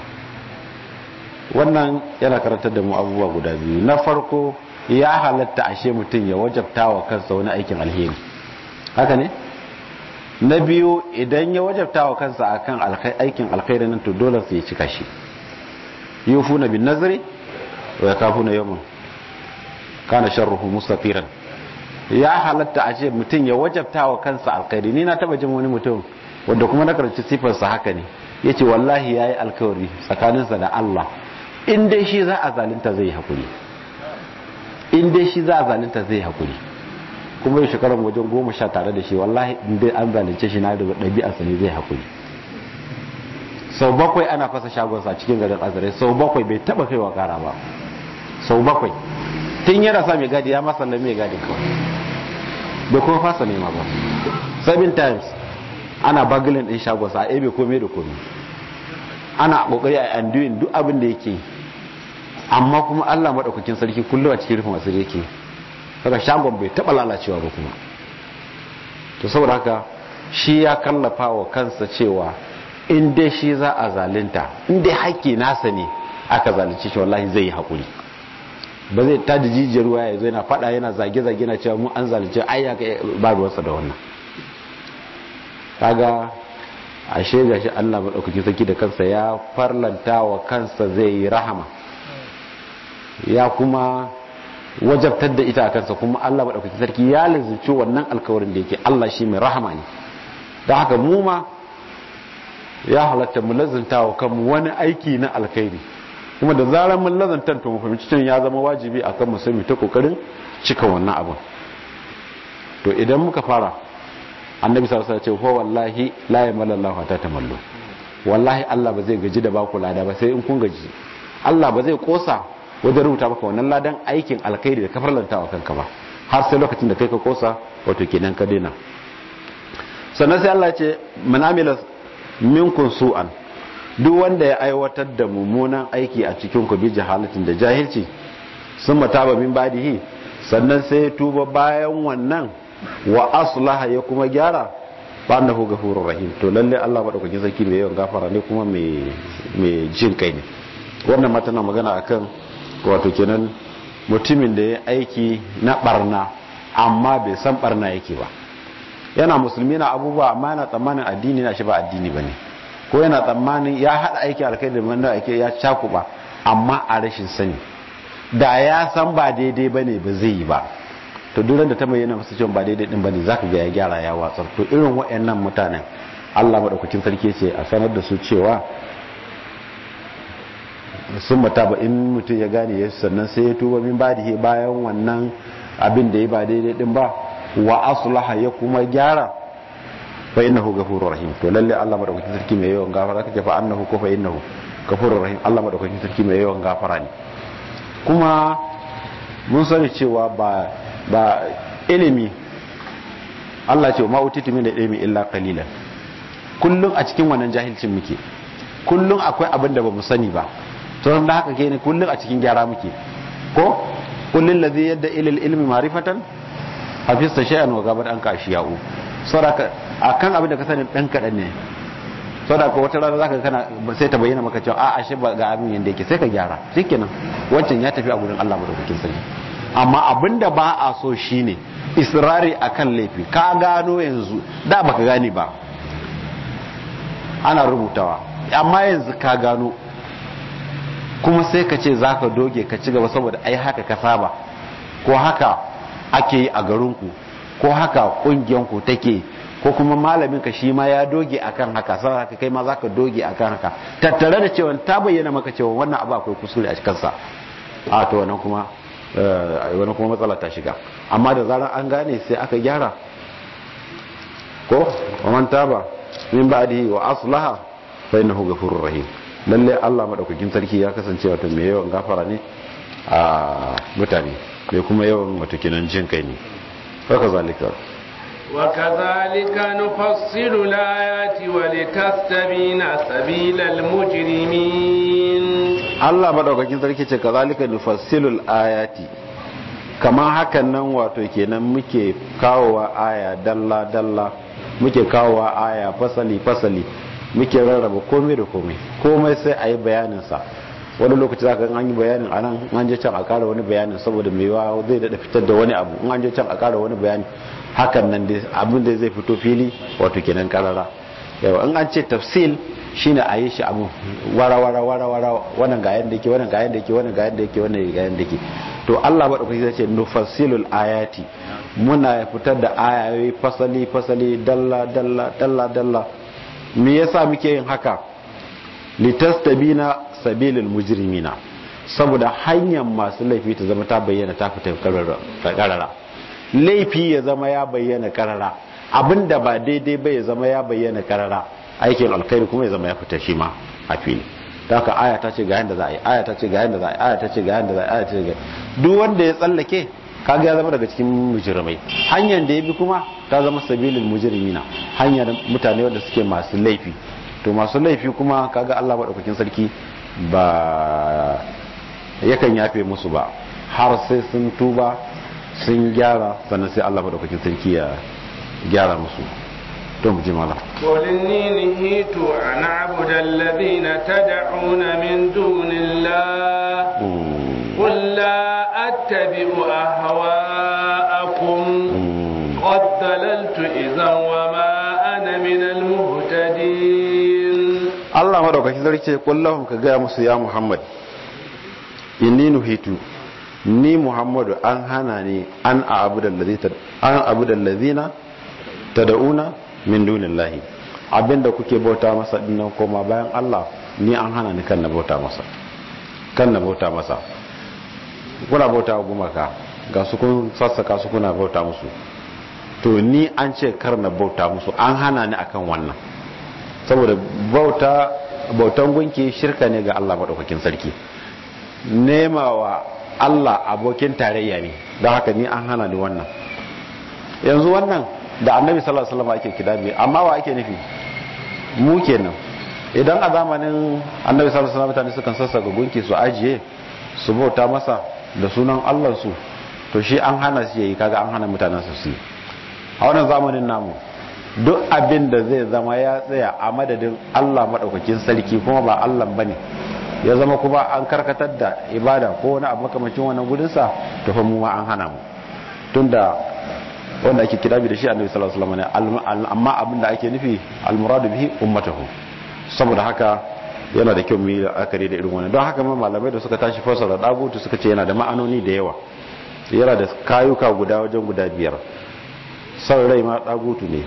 wannan yana karantar da mu abubuwa guda biyu na farko ya halatta ashe mutum ya wajabta wa kansa wani aikin alheri haka ne na biyu idan ya wajabta wa kansa akan aikin alkhairi nan to dole sai ya cika shi yufuna bin nazari wa yakafuna yawman kana sharruhu mustafiran ya halatta a ce mutum ya wajabta wa kansa alkhairi ni na taba jin wani mutum wanda kuma na karanci sifarsa haka ne yace wallahi yayi alkawari tsakaninsa da Allah in dai shi za a zalunta zai hakuri in dai shi za a zalunta zai hakuri kuma yau shekarar wajen goma sha tare da shi wallahi in dai an zalunce shi na da ɗabi'arsa ne zai hakuri sau bakwai ana fasa shagonsa cikin garin azarai sau bakwai bai taba kai wa kara ba sau bakwai tun yana sa mai gadi ya masa mai gadi kawai bai kuma fasa nema ba seven times ana bagilin din shagonsa a ebe kome da kome ana kokari a undoing duk abin da yake amma kuma allah maɗaukakin sarki kullum a cikin rufin asiri yake daga shagon bai taɓa lalacewa ba kuma to saboda haka shi ya kallafa wa kansa cewa in dai shi za a zalinta in dai haƙƙi nasa ne aka zalunci shi wallahi zai yi haƙuri ba zai ta da jijiyar ruwa ya zo yana faɗa yana zage-zage na cewa mu an zalunci ai ya ba ruwansa da wannan kaga ashe ga shi Allah maɗaukaki sarki da kansa ya farlanta wa kansa zai yi rahama ya kuma wajabtar da ita a kansa kuma Allah maɗaukaki sarki ya lizuci wannan alkawarin da yake Allah shi mai rahama ne don haka mu ma ya halatta mu lazunta wa kanmu wani aiki na alkhairi kuma da zarar mun lazantar to mu fahimci cewa ya zama wajibi akan mu sai mu ta kokarin cika wannan abin to idan muka fara annabi sallallahu alaihi wasallam ce fa wallahi la yamallahu ta tamallu wallahi Allah ba zai gaji da baku lada ba sai in kun gaji Allah ba zai kosa wajen rubuta maka wannan ladan aikin alkhairi da kafar lantawa kanka ba har sai lokacin da kai ka kosa wato kenan ka daina sannan sai Allah ya ce man amila minkum su'an duk wanda ya aiwatar da mummunan aiki a cikin ku bi jahalatin da jahilci sun mataba min badihi sannan sai ya tuba bayan wannan wa aslaha ya kuma gyara ba annahu ghafurur rahim to lalle Allah madaukakin sarki mai yawan gafara ne kuma mai mai jin kai ne wannan ma tana magana akan wato kenan mutumin da ya aiki na barna amma bai san barna yake ba yana musulmi na abubuwa amma yana tsammanin addini na shi ba addini bane ko yana tsammanin ya hada aiki alkai da wanda ake ya cakuba amma a rashin sani da ya san ba daidai bane ba zai yi ba to duk da ta bayyana masa cewa ba daidai din bane zaka ga ya gyara ya watsar to irin waɗannan mutanen Allah madaukakin sarki ce a sanar da su cewa sun mata ba in mutum ya gane yesu sannan sai ya tuba min badihi bayan wannan abin da ya ba daidai din ba wa aslaha ya kuma gyara fa innahu ghafurur rahim to lalle Allah madaukakin sarki mai yawan gafara kake fa annahu ko fa innahu ghafurur rahim Allah madaukakin sarki mai yawan gafara ne kuma mun sani cewa ba ba ilimi Allah ce ma utitu min ilmi illa qalilan kullun a cikin wannan jahilcin muke kullun akwai abin da bamu sani ba to da haka ke ne kullun a cikin gyara muke ko kullun ladhi yadda ilal ilmi ma'rifatan hafista shay'an wa gabar an ka shiya'u saboda akan abin da ka sani dan kadan ne saboda ko wata rana zaka kana sai ta bayyana maka cewa a ashe ba ga abin yanda yake sai ka gyara shikenan wancan ya tafi a gurin Allah madaukakin sarki amma abinda ba a so shine israri akan laifi ka gano yanzu da baka gane ba ana rubutawa amma yanzu ka gano kuma sai ka ce zaka doge ka ci gaba saboda ai haka ka saba ko haka ake yi a garinku ko haka kungiyanku take ko kuma malamin ka shi ma ya doge akan haka sai haka kai ma zaka doge akan haka tattare da cewa ta bayyana maka cewa wannan abu akwai kusuri a cikin sa a to wannan kuma wani kuma matsala ta shiga amma da zarar an gane sai aka gyara ko wa man taba min ba'dihi wa aslaha fa innahu ghafurur rahim lalle Allah madaukakin sarki ya kasance wato mai yawan gafara ne a mutane mai kuma yawan wato kinan jin kai ne haka zalika وكذلك نفصل الآيات ولتستبين سبيل المجرمين Allah madaukakin sarki ce kazalika nufassilul ayati kama hakan nan wato kenan muke kawowa aya dalla dalla muke kawowa aya fasali fasali muke rarraba komai da komai komai sai a yi bayanin sa wani lokaci zaka ga an yi bayanin anan an je can a kara wani bayanin saboda mai yawa zai dada fitar da wani abu in an je can a kara wani bayani hakan nan dai abin da zai fito fili wato kenan karara yawa in an ce tafsil shine a yi shi abu wara wara wara wara wannan ga yanda yake wannan ga yanda yake wannan ga yanda yake wannan ga yanda yake to Allah madaukaki zai ce nufassilul ayati muna fitar da ayoyi fasali fasali dalla dalla dalla dalla me yasa muke yin haka litastabina sabilul mujrimina saboda hanyar masu laifi ta zama ta bayyana ta fita karara laifi ya zama ya bayyana karara abinda ba daidai ba ya zama ya bayyana karara aikin alkhairi kuma ya zama ya fita shi ma a fili ta haka aya ta ce ga yanda za a yi aya ta ce ga yanda za a yi aya ta ce ga yanda za a yi aya ta ce ga duk wanda ya tsallake kaga ya zama daga cikin mujrimai hanyar da ya bi kuma ta zama sabilin mujrimina hanyar mutane wanda suke masu laifi to masu laifi kuma kaga Allah madaukakin sarki ba yakan yafe musu ba har sai sun tuba sun gyara sannan sai Allah madaukakin sarki ya gyara musu to mu ji mala قل إني نهيت أن أعبد الذين تدعون من دون الله قل لا أتبع أهواءكم قد ضللت إذا وما أنا من المهتدين Allah madaukakin sarki ce kullahum ka gaya musu ya Muhammad inni nuhitu ni Muhammadu an hana ni an a'budal ladina an a'budal ladina tad'una min dunillahi abinda kuke bauta masa dinnan koma bayan Allah ni an hana ni kan na bauta masa kan na bauta masa kuna bauta wa gumaka ga su kun sassaka su kuna bauta musu to ni an ce kar na bauta musu an hana ni akan wannan saboda bauta bautan gunki shirka ne ga Allah madaukakin sarki nema wa Allah abokin tarayya ne don haka ni an hana ni wannan yanzu wannan da annabi sallallahu alaihi wasallam ake kidabi amma wa ake nufi mu kenan idan a zamanin annabi sallallahu alaihi wasallam mutane sukan sassaka gunki su ajiye su bauta masa da sunan Allah su to shi an hana su yayi kaga an hana mutanen su su a wannan zamanin namu duk abin da zai zama ya tsaya a madadin Allah madaukakin sarki kuma ba Allah bane ya zama kuma an karkatar da ibada ko wani abu makamacin wannan gudunsa to fa mu ma an hana mu tunda wanda ake kirabi da shi annabi sallallahu alaihi wasallam amma abin da ake nufi almuradu bihi ummatahu saboda haka yana da kyau mu yi akari da irin wannan don haka ma malamai da suka tashi fasara dagutu suka ce yana da ma'anoni da yawa yana da kayuka guda wajen guda biyar son rai ma dagutu ne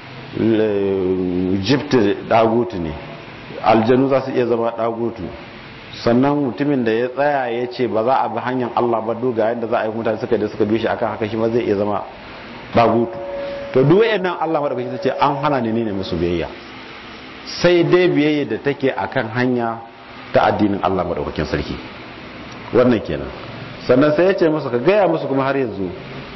jifti dagutu ne aljanu za su iya zama dagutu sannan mutumin da ya tsaya ya ce ba za a bi hanyar Allah ba duga yadda za a yi mutane suka da suka bi shi akan haka shi ma zai iya zama dagutu to duk wayannan Allah madaukaki ce an hana ni ne musu biyayya sai dai biyayya da take akan hanya ta addinin Allah madaukakin sarki wannan kenan sannan sai ya ce musu ka gaya musu kuma har yanzu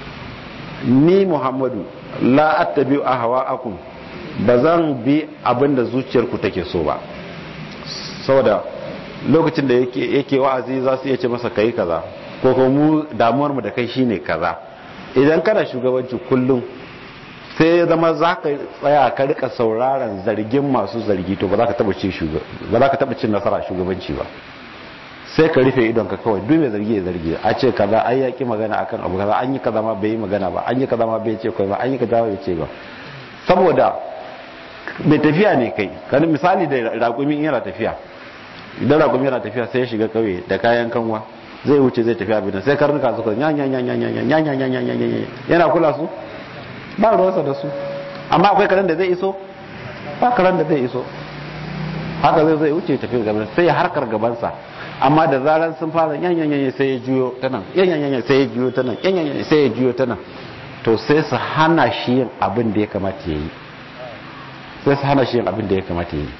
ni Muhammadu la attabi'u ahwa'akum ba zan bi abinda zuciyarku take so ba saboda lokacin da yake yake wa'azi za su iya ce masa kai kaza ko kuma mu damuwar mu da kai shine kaza idan kana shugabanci kullum sai ya zama za ka tsaya ka rika sauraron zargin masu zargi to ba za ka taba cin ba za ka taba cin nasara shugabanci ba sai ka rufe idon ka kawai duk mai zargi ya zargi a ce kaza ai yaki magana akan abu kaza an yi kaza ma bai yi magana ba an yi kaza ma bai ce kai ba an yi kaza bai ce ba saboda mai tafiya ne kai kan misali da raƙumi yana tafiya idan raƙumi yana tafiya sai ya shiga kauye da kayan kanwa zai wuce zai tafi abin sai karnuka suka nya nya nya nya nya nya nya nya nya nya nya yana kula su ba ruwansa da su amma akwai karen da zai iso ba karen da zai iso haka zai zai wuce tafi gaban sai ya harkar gabansa amma da zaran sun fara nya nya nya sai ya juyo ta nan nya nya nya sai ya juyo ta nan nya nya nya sai ya juyo ta nan to sai su hana shi yin abin da ya kamata ya yi sai su hana shi yin abin da ya kamata ya yi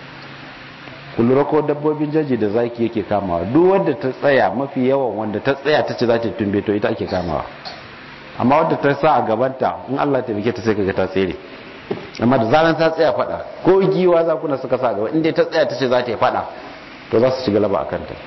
kullura ko dabbobin jaji da zaki yake kamawa duk wanda ta tsaya mafi yawan wanda ta tsaya ta ce za ta tumbe to ita ake kamawa amma wanda ta sa a gabanta in Allah ta bike ta sai kaga ta tsere amma da zaran ta tsaya fada ko giwa za kuna suka sa gaba inda ta tsaya ta ce za ta yi fada to za su ci galaba akan ta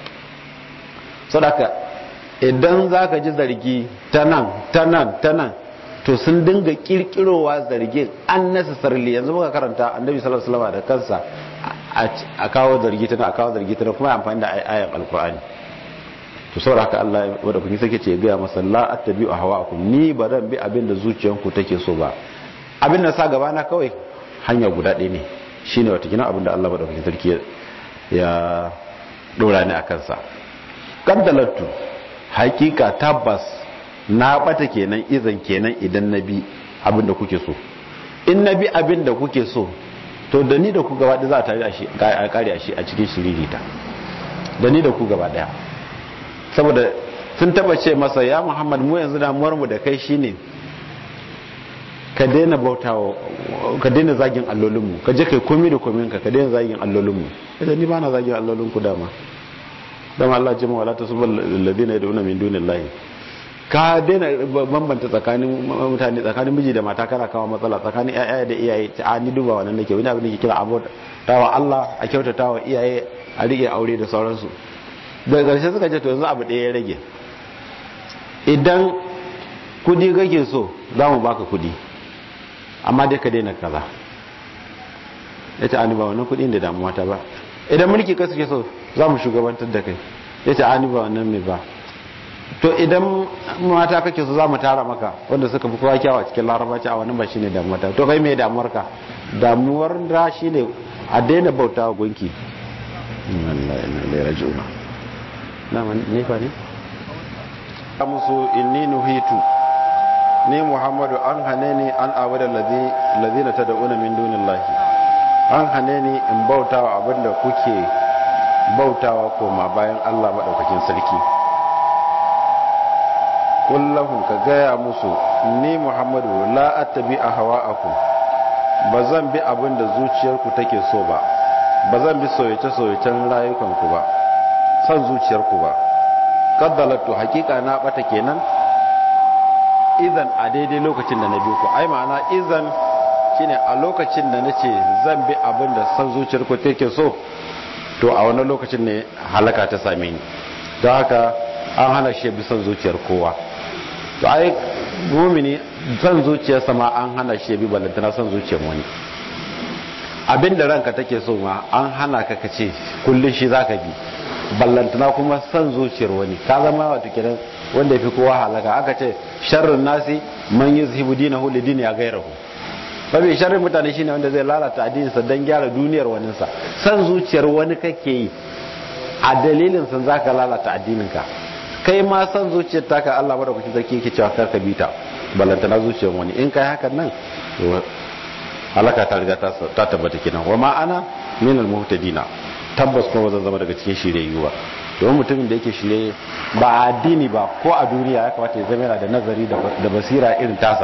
sadaka idan za ka ji zargi ta nan ta nan ta nan to sun dinga kirkirowa zargin an necessarily yanzu muka karanta annabi sallallahu alaihi wasallam da kansa a kawo zargi tana a kawo zargi tana kuma amfani da ayan alkur'ani to saboda haka Allah wanda kun sake ce ga masa la attabi'u hawaakum ni ba zan bi abin da zuciyanku take so ba abin da sa gaba na kawai hanya guda ɗaya ne shine wata kina abin da Allah madaukakin sarki ya dora ni akan sa kaddalattu hakika tabbas na bata kenan izan kenan idan na bi abin da kuke so in na bi abin da kuke so to da ni da ku gaba za a tare a kare a shi a cikin shiririta da ni da ku gaba daya saboda sun taba ce masa ya muhammad mu yanzu damuwar mu da kai shine ka daina bautawa ka daina zagin allolinmu ka je kai komi da komin ka ka daina zagin allolinmu idan ni ba na zagin allolin ku dama dama Allah jima wala tasubul ladina yad'una min dunillahi ka daina bambanta tsakanin mutane tsakanin miji da mata kana kawo matsala tsakanin yaya da iyaye ta a ni duba wannan nake wani abin da ke kira abu tawa Allah a kyautata wa iyaye a rike aure da sauransu daga ƙarshe suka ce to yanzu abu ɗaya ya rage idan kudi kake so za mu baka kudi amma dai ka daina kaza ya ce ani ba wannan kudi da damuwa ta ba idan mulki ka suke so za mu shugabantar da kai ya ce ani ba wannan mai ba to idan mata kake so za mu tara maka wanda suka fi kowa kyawa cikin larabaci a wannan ba shine damuwar ta to kai me damuwar ka damuwar da shine a daina bauta wa gunki wallahi na lai rajuna na man ne fa ne musu inni nuhitu ni muhammadu an hane ni an abuda ladina tad'una min dunillahi an hane ni in bauta wa abinda kuke bautawa koma bayan Allah maɗaukakin sarki kullahun ka gaya musu ni muhammadu la attabi a hawa'akum ba zan bi abin da zuciyarku take so ba ba zan bi soyace-soyacen rayukanku ba son zuciyarku ba kaddalatu hakika na bata kenan idan a daidai lokacin da na bi ku ai ma'ana idan shine a lokacin da nace zan bi abin da son zuciyarku take so to a wani lokacin ne halaka ta same ni don haka an hana shi bi son zuciyar kowa to ai mumini son zuciyarsa ma an hana shi bi balantana son zuciyar wani abinda ranka take so ma an hana ka kace kullun shi zaka bi ballantana kuma son zuciyar wani ka zama wato kiran wanda yafi kowa halaka aka ce sharrun nasi man yuzhibu dinahu li dini ghayrihi babu sharrin mutane shine wanda zai lalata addininsa dan gyara duniyar waninsa son zuciyar wani kake yi a dalilin san zaka lalata addininka kai ma son zuciyar taka Allah madaukakin sarki yake cewa karka bita ballantana zuciyar wani in kai hakan nan halaka ta riga ta tabbata kenan wa ma ana min al muhtadina tabbas kuma zan zama daga cikin shiryayyu ba domin mutumin da yake shirye ba addini ba ko a duniya ya kamata ya zama yana da nazari da basira irin tasa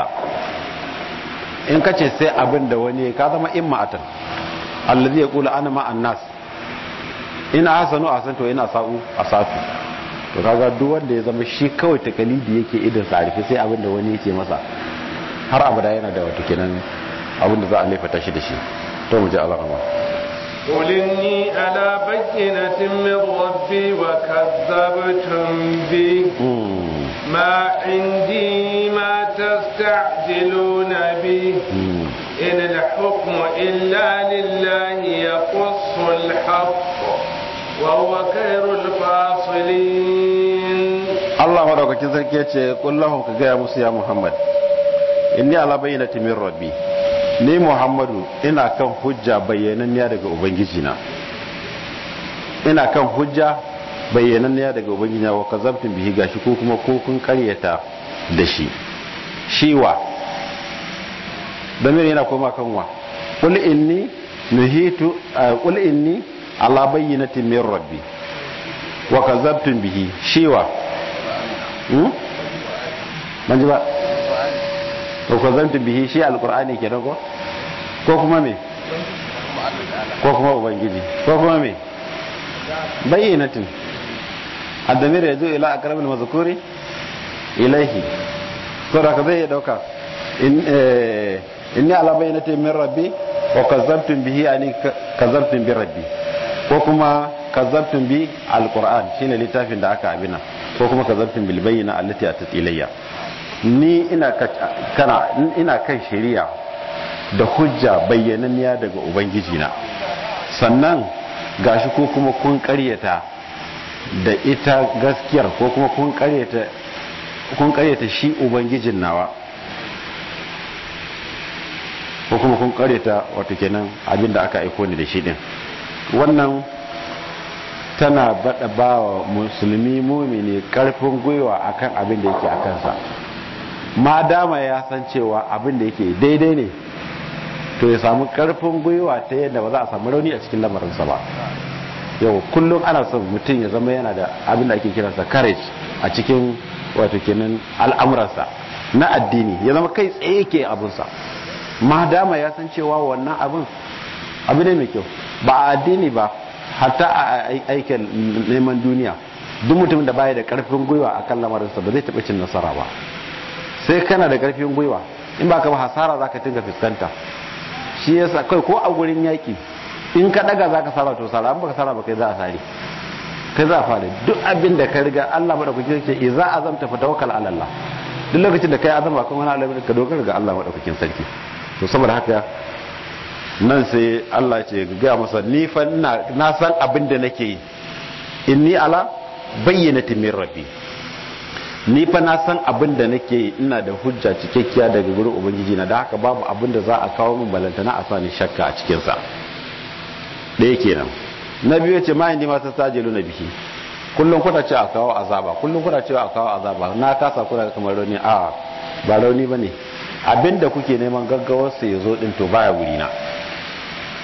in kace sai abin da wani ka zama imma'atan allazi yaqulu ana ma'an nas ina hasanu asanto ina sa'u asatu to kaga duk wanda ya zama shi kawai takalidi yake idan sa rufe sai abin da wani yake masa har abada yana da wato kenan abin da za a laifata shi da shi to mu ji alama قل إني على بينة من ربي وكذبتم به ما عندي ما تستعجلون به إن الحكم إلا لله يقص الحق وهو خير الفاصلين الله مرحبا كذا كيتش قل لهم كجاء موسى يا محمد إني على بينة من ربي ni muhammadu ina kan hujja bayyananniya daga ubangijina ina kan hujja bayyananniya daga ubangijina wa kazabtin bihi gashi ko kuma ko kun karyata da shi shiwa damir yana koma kan wa qul inni nuhitu qul inni ala bayyinatin min rabbi wa kazabtum bihi shiwa hmm manji ba to kazabtum bihi shi alqur'ani kenan ko ko kuma me ko kuma ubangiji ko kuma me bayyinatin الضمير يجوء إلى أقرب المذكور إليه سورة كذا يدوكا إن إني على بينة من ربي وكذبتم به يعني كذبتم بربي وكما كذبتم به القرآن شين لتافين دعاك عبنا وكما كذبتم بالبينة التي أتت إلي ni ina kana ina kan shari'a da hujja bayyananniya daga ubangiji na sannan gashi ko kuma kun karyata da ita gaskiyar ko kuma kun karyata kun karyata shi ubangijin nawa ko kuma kun karyata wato kenan abinda aka aiko ni da shi din wannan tana bada bawa musulmi mumini karfin gwiwa akan abin da yake a kansa ma dama ya san cewa abin da yake daidai ne to ya samu karfin gwiwa ta yadda ba za a samu rauni a cikin lamarinsa ba yau kullum ana son mutum ya zama yana da abin da ake kiransa courage a cikin wato kenan al'amuransa na addini ya zama kai tsaye ke abinsa ma dama ya san cewa wannan abin abu ne mai kyau ba a addini ba hatta a aikin neman duniya duk mutum da baya da karfin gwiwa a kan lamarinsa ba zai taɓa cin nasara ba sai kana da karfin gwiwa in ba ka ba hasara za ka tinga fuskanta shi yasa kai ko a gurin yaƙi in ka daga za ka sara to sara an baka sara ba kai za a sare kai za a fara duk abin da ka riga Allah madaukakin sarki ce za a zamta fa tawakkal ala Allah duk lokacin da kai azama kan wani alamin ka dogara ga Allah madaukakin sarki to saboda haka nan sai Allah ce ga masa ni fa na san abin da nake yi inni ala bayyinati min rabbi ni fa na san abin da nake yi ina da hujja cikakkiya daga gurin ubangiji na da haka babu abin da za a kawo min balantana a sani shakka a cikin sa ɗaya kenan na biyu ce ma indi ma ta sajilu na biki kullum kuna ce a kawo azaba kullum kuna ce a kawo azaba na kasa kuna kamar rauni a ba rauni ba ne abinda kuke neman gaggawar sa ya zo din to baya wuri na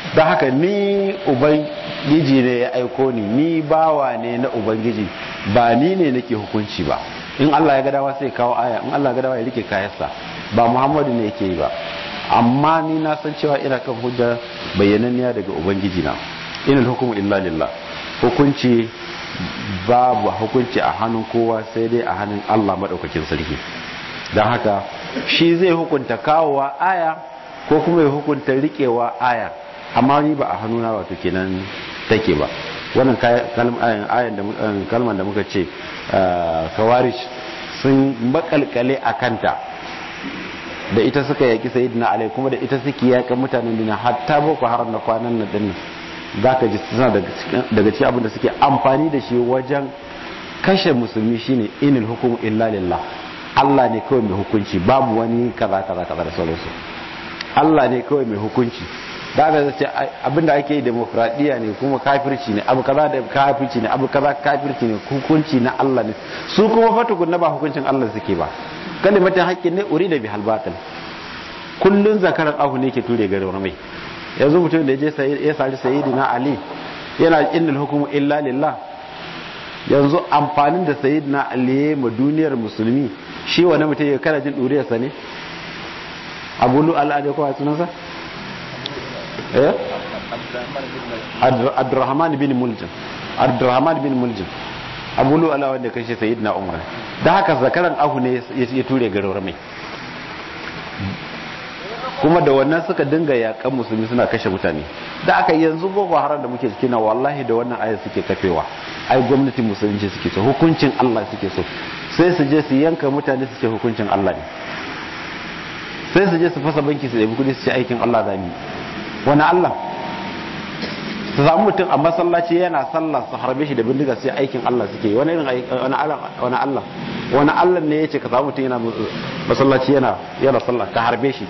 don haka ni ubangiji ne ya aiko ni ni bawa ne na ubangiji ba ni ne nake hukunci ba in Allah ya ga dawa sai kawo aya in Allah ya ga dawa ya rike kayansa ba Muhammadu ne yake yi ba amma ni na san cewa ina kan hujja bayyananniya daga ubangiji na inal hukumu illa lillah hukunci babu hukunci a hannun kowa sai dai a hannun Allah madaukakin sarki don haka shi zai hukunta kawowa aya ko kuma ya hukunta rikewa aya amma ni ba a hannuna wato kenan take ba wannan ayan da kalman da muka ce kawarish sun makalkale a kanta da ita suka yaki sayyidina alai kuma da ita suke yakan mutanen duniya hatta boko haram na kwanan nan din zaka ji suna daga cikin abin da suke amfani da shi wajen kashe musulmi shine inil hukumu illa lillah Allah ne kawai mai hukunci babu wani kaza kaza kaza da sauransu Allah ne kawai mai hukunci da aka zace abinda ake yi demokradiyya ne kuma kafirci ne abu kaza da kafirci ne abu kaza kafirci ne hukunci na Allah ne su kuma fatukun na ba hukuncin Allah suke ba kalimatin haƙƙin ne uri da bihal batil kullun zakaran ahu ne ke ture garin mai yanzu mutum da ya je ya sari sayyidina ali yana innal hukumu illa lillah yanzu amfanin da sayyidina ali ya ma duniyar musulmi shi wani mutum ya kana jin duriyarsa ne abu lu al'ada ko a sunansa eh abdurrahman bin muljim abdurrahman bin muljim abu lu ala wanda kashe sayyidina umar da haka zakaran ahu ne ya ture garin mai kuma da wannan suka dinga yakan musulmi suna kashe mutane da aka yanzu boko haram da muke ciki na wallahi da wannan ayat suke kafewa ai gwamnatin musulunci suke so hukuncin Allah suke so sai su je su yanka mutane su ce hukuncin Allah ne sai su je su fasa banki su ɗabi kudi su ce aikin Allah zami wani Allah su samu mutum a masallaci yana sallah su harbe shi da bindiga sai aikin Allah suke yi wani irin wani Allah wani Allah wani Allah ne ya ce ka samu mutum yana masallaci yana yana sallah ka harbe shi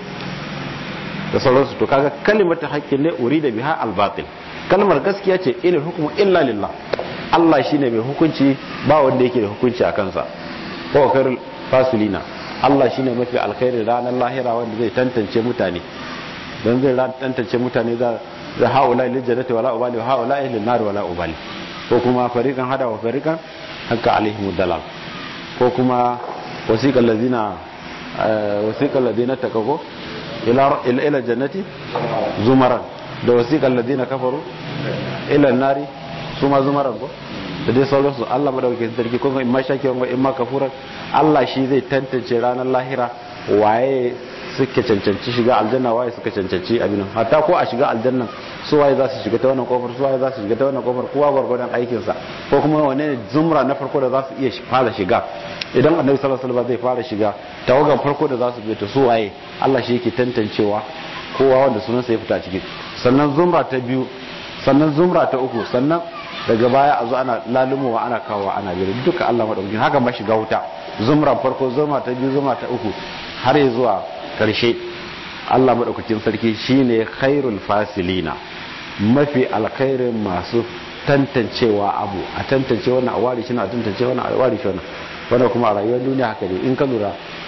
da sauransu to kaga kalimatu haqqin ne urida biha al-batil kalmar gaskiya ce ilal hukmu illa lillah Allah shine mai hukunci ba wanda yake da hukunci a kansa ko khairul fasilina Allah shine mafi alkhairi ranar lahira wanda zai tantance mutane don zai tantance mutane za da haula lil jannati wala ubali wa haula lil nar wala ubali ko kuma fariqan hada wa fariqan hakka alaihim dalal ko kuma wasiqal ladina wasiqal ladina takago ila ila jannati zumaran da wasiqal ladina kafaru ila nari suma zumaran ko da dai sauransu Allah madaukakin sarki ko in ma shakiran wa in ma kafuran Allah shi zai tantance ranar lahira waye suke cancanci shiga aljanna waye suka cancanci abin hatta ko a shiga aljannan su waye za su shiga ta wannan kofar su waye za su shiga ta wannan kofar kowa gwargwadon aikin sa ko kuma wane ne zumra na farko da za su iya fara shiga idan annabi sallallahu alaihi wasallam zai fara shiga tawagan farko da za su bi ta su waye Allah shi yake tantancewa kowa wanda sunansa ya fita ciki sannan zumra ta biyu sannan zumra ta uku sannan daga baya a zo ana lalumowa ana kawowa ana biyar duka Allah madaukakin haka ma shiga wuta zumra farko zuma ta biyu zuma ta uku har ya zuwa karshe Allah madaukakin sarki shine khairul fasilina mafi alkhairin masu tantancewa abu a tantance wannan a ware shi na a tantance wannan a ware shi wannan wannan kuma a rayuwar duniya haka ne in ka lura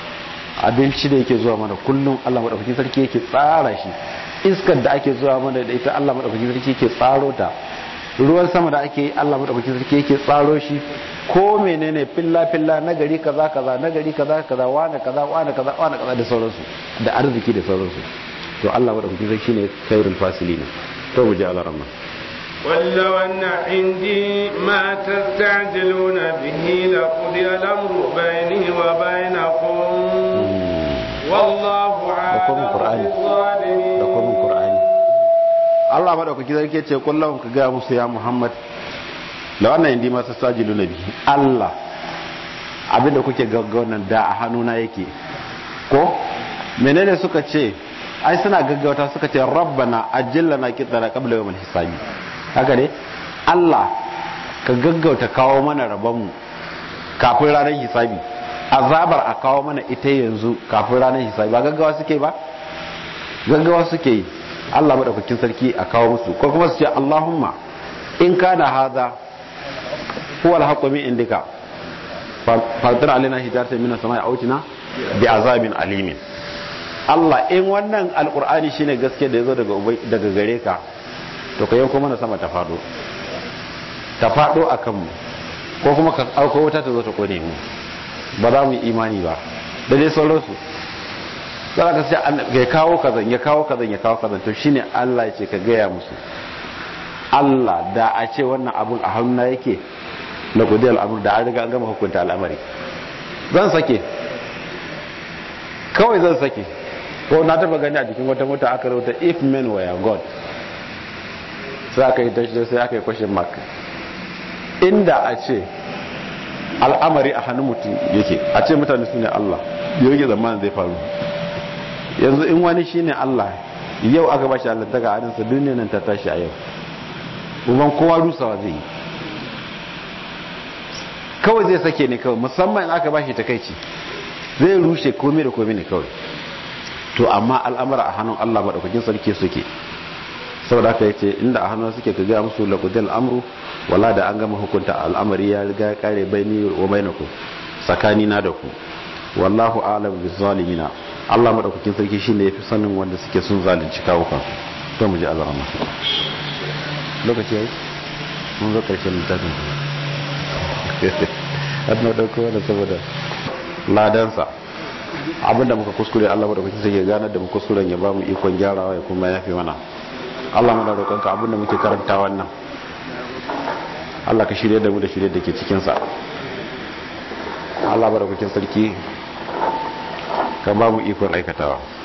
abinci da yake zuwa mana kullum Allah madaukakin sarki yake tsara shi iskar da ake zuwa mana da ita Allah madaukakin sarki yake tsaro ta ruwan sama da ake yi Allah madaukakin sarki yake tsaro shi ko menene filla filla na gari kaza kaza na gari kaza kaza wani kaza wani kaza wani kaza da sauransu da arziki da sauransu to Allah madaukakin sarki shine khairul fasilin to mu ji Allah rahma ولو أن عندي ما تستعجلون به لقضي الأمر بيني وبينكم والله عالم بالظالمين Allah madaukaki sarki ce kullum ka ga musu ya Muhammad da wannan indi masu sajilu na bihi Allah abinda kuke gaggaunan da a hannuna yake ko menene suka ce ai suna gaggauta suka ce rabbana ajillana kitana qabla yawmil hisabi haka ne Allah ka gaggauta kawo mana rabonmu kafin ranar hisabi azabar a kawo mana ita yanzu kafin ranar hisabi ba gaggawa suke ba gaggawa suke yi Allah madaukakin sarki a kawo musu ko kuma su ce Allahumma in kana hadha huwa al-haqqu min indika fatir alaina hijaratan min as-sama'i autina bi azabin alimin Allah in wannan alqur'ani shine gaske da yazo daga daga gare ka to ka yanko mana sama ta fado ta fado a kanmu ko kuma ka auko wuta ta zo ta kone mu ba za mu yi imani ba da dai sauransu za ka sai ya kawo kazan ya kawo kazan ya kawo kazan to shine Allah ya ce ka gaya musu Allah da a ce wannan abun a hannuna yake na kudi al'amur da an riga an gama hukunta al'amari zan sake kawai zan sake ko na taba gani a jikin wata mota aka rauta if men were god sai aka yi tashi sai aka yi question mark inda a ce al'amari a hannun mutum yake a ce mutane su ne Allah yau yake zamanin zai faru yanzu in wani shi ne Allah yau aka bashi Allah daga hannunsa duniya nan ta tashi a yau uban kowa rusawa zai yi kawai zai sake ne kawai musamman in aka bashi takaici zai rushe komai da komai ne kawai to amma al'amura a hannun Allah madaukakin sarki suke saboda haka yace inda a hannun suke ka ga musu laqudil amru wala da an gama hukunta al'amari ya riga kare baini wa bainakum tsakani na da ku wallahu a'lam bizalimina Allah madaukakin sarki shine yafi sanin wanda suke sun zalunci kawukan to mu ji Allah rahma lokaci yayi mun zo karshen littafin har na dauko wanda saboda ladansa abinda muka kuskure Allah madaukakin sarki ya ganar da mu kuskuren ya ba mu ikon gyarawa ya kuma yafi mana Allah muna roƙonka abinda muke karanta wannan Allah ka shirye da mu da shirye da ke cikinsa Allah madaukakin sarki ka ba mu ikon aikatawa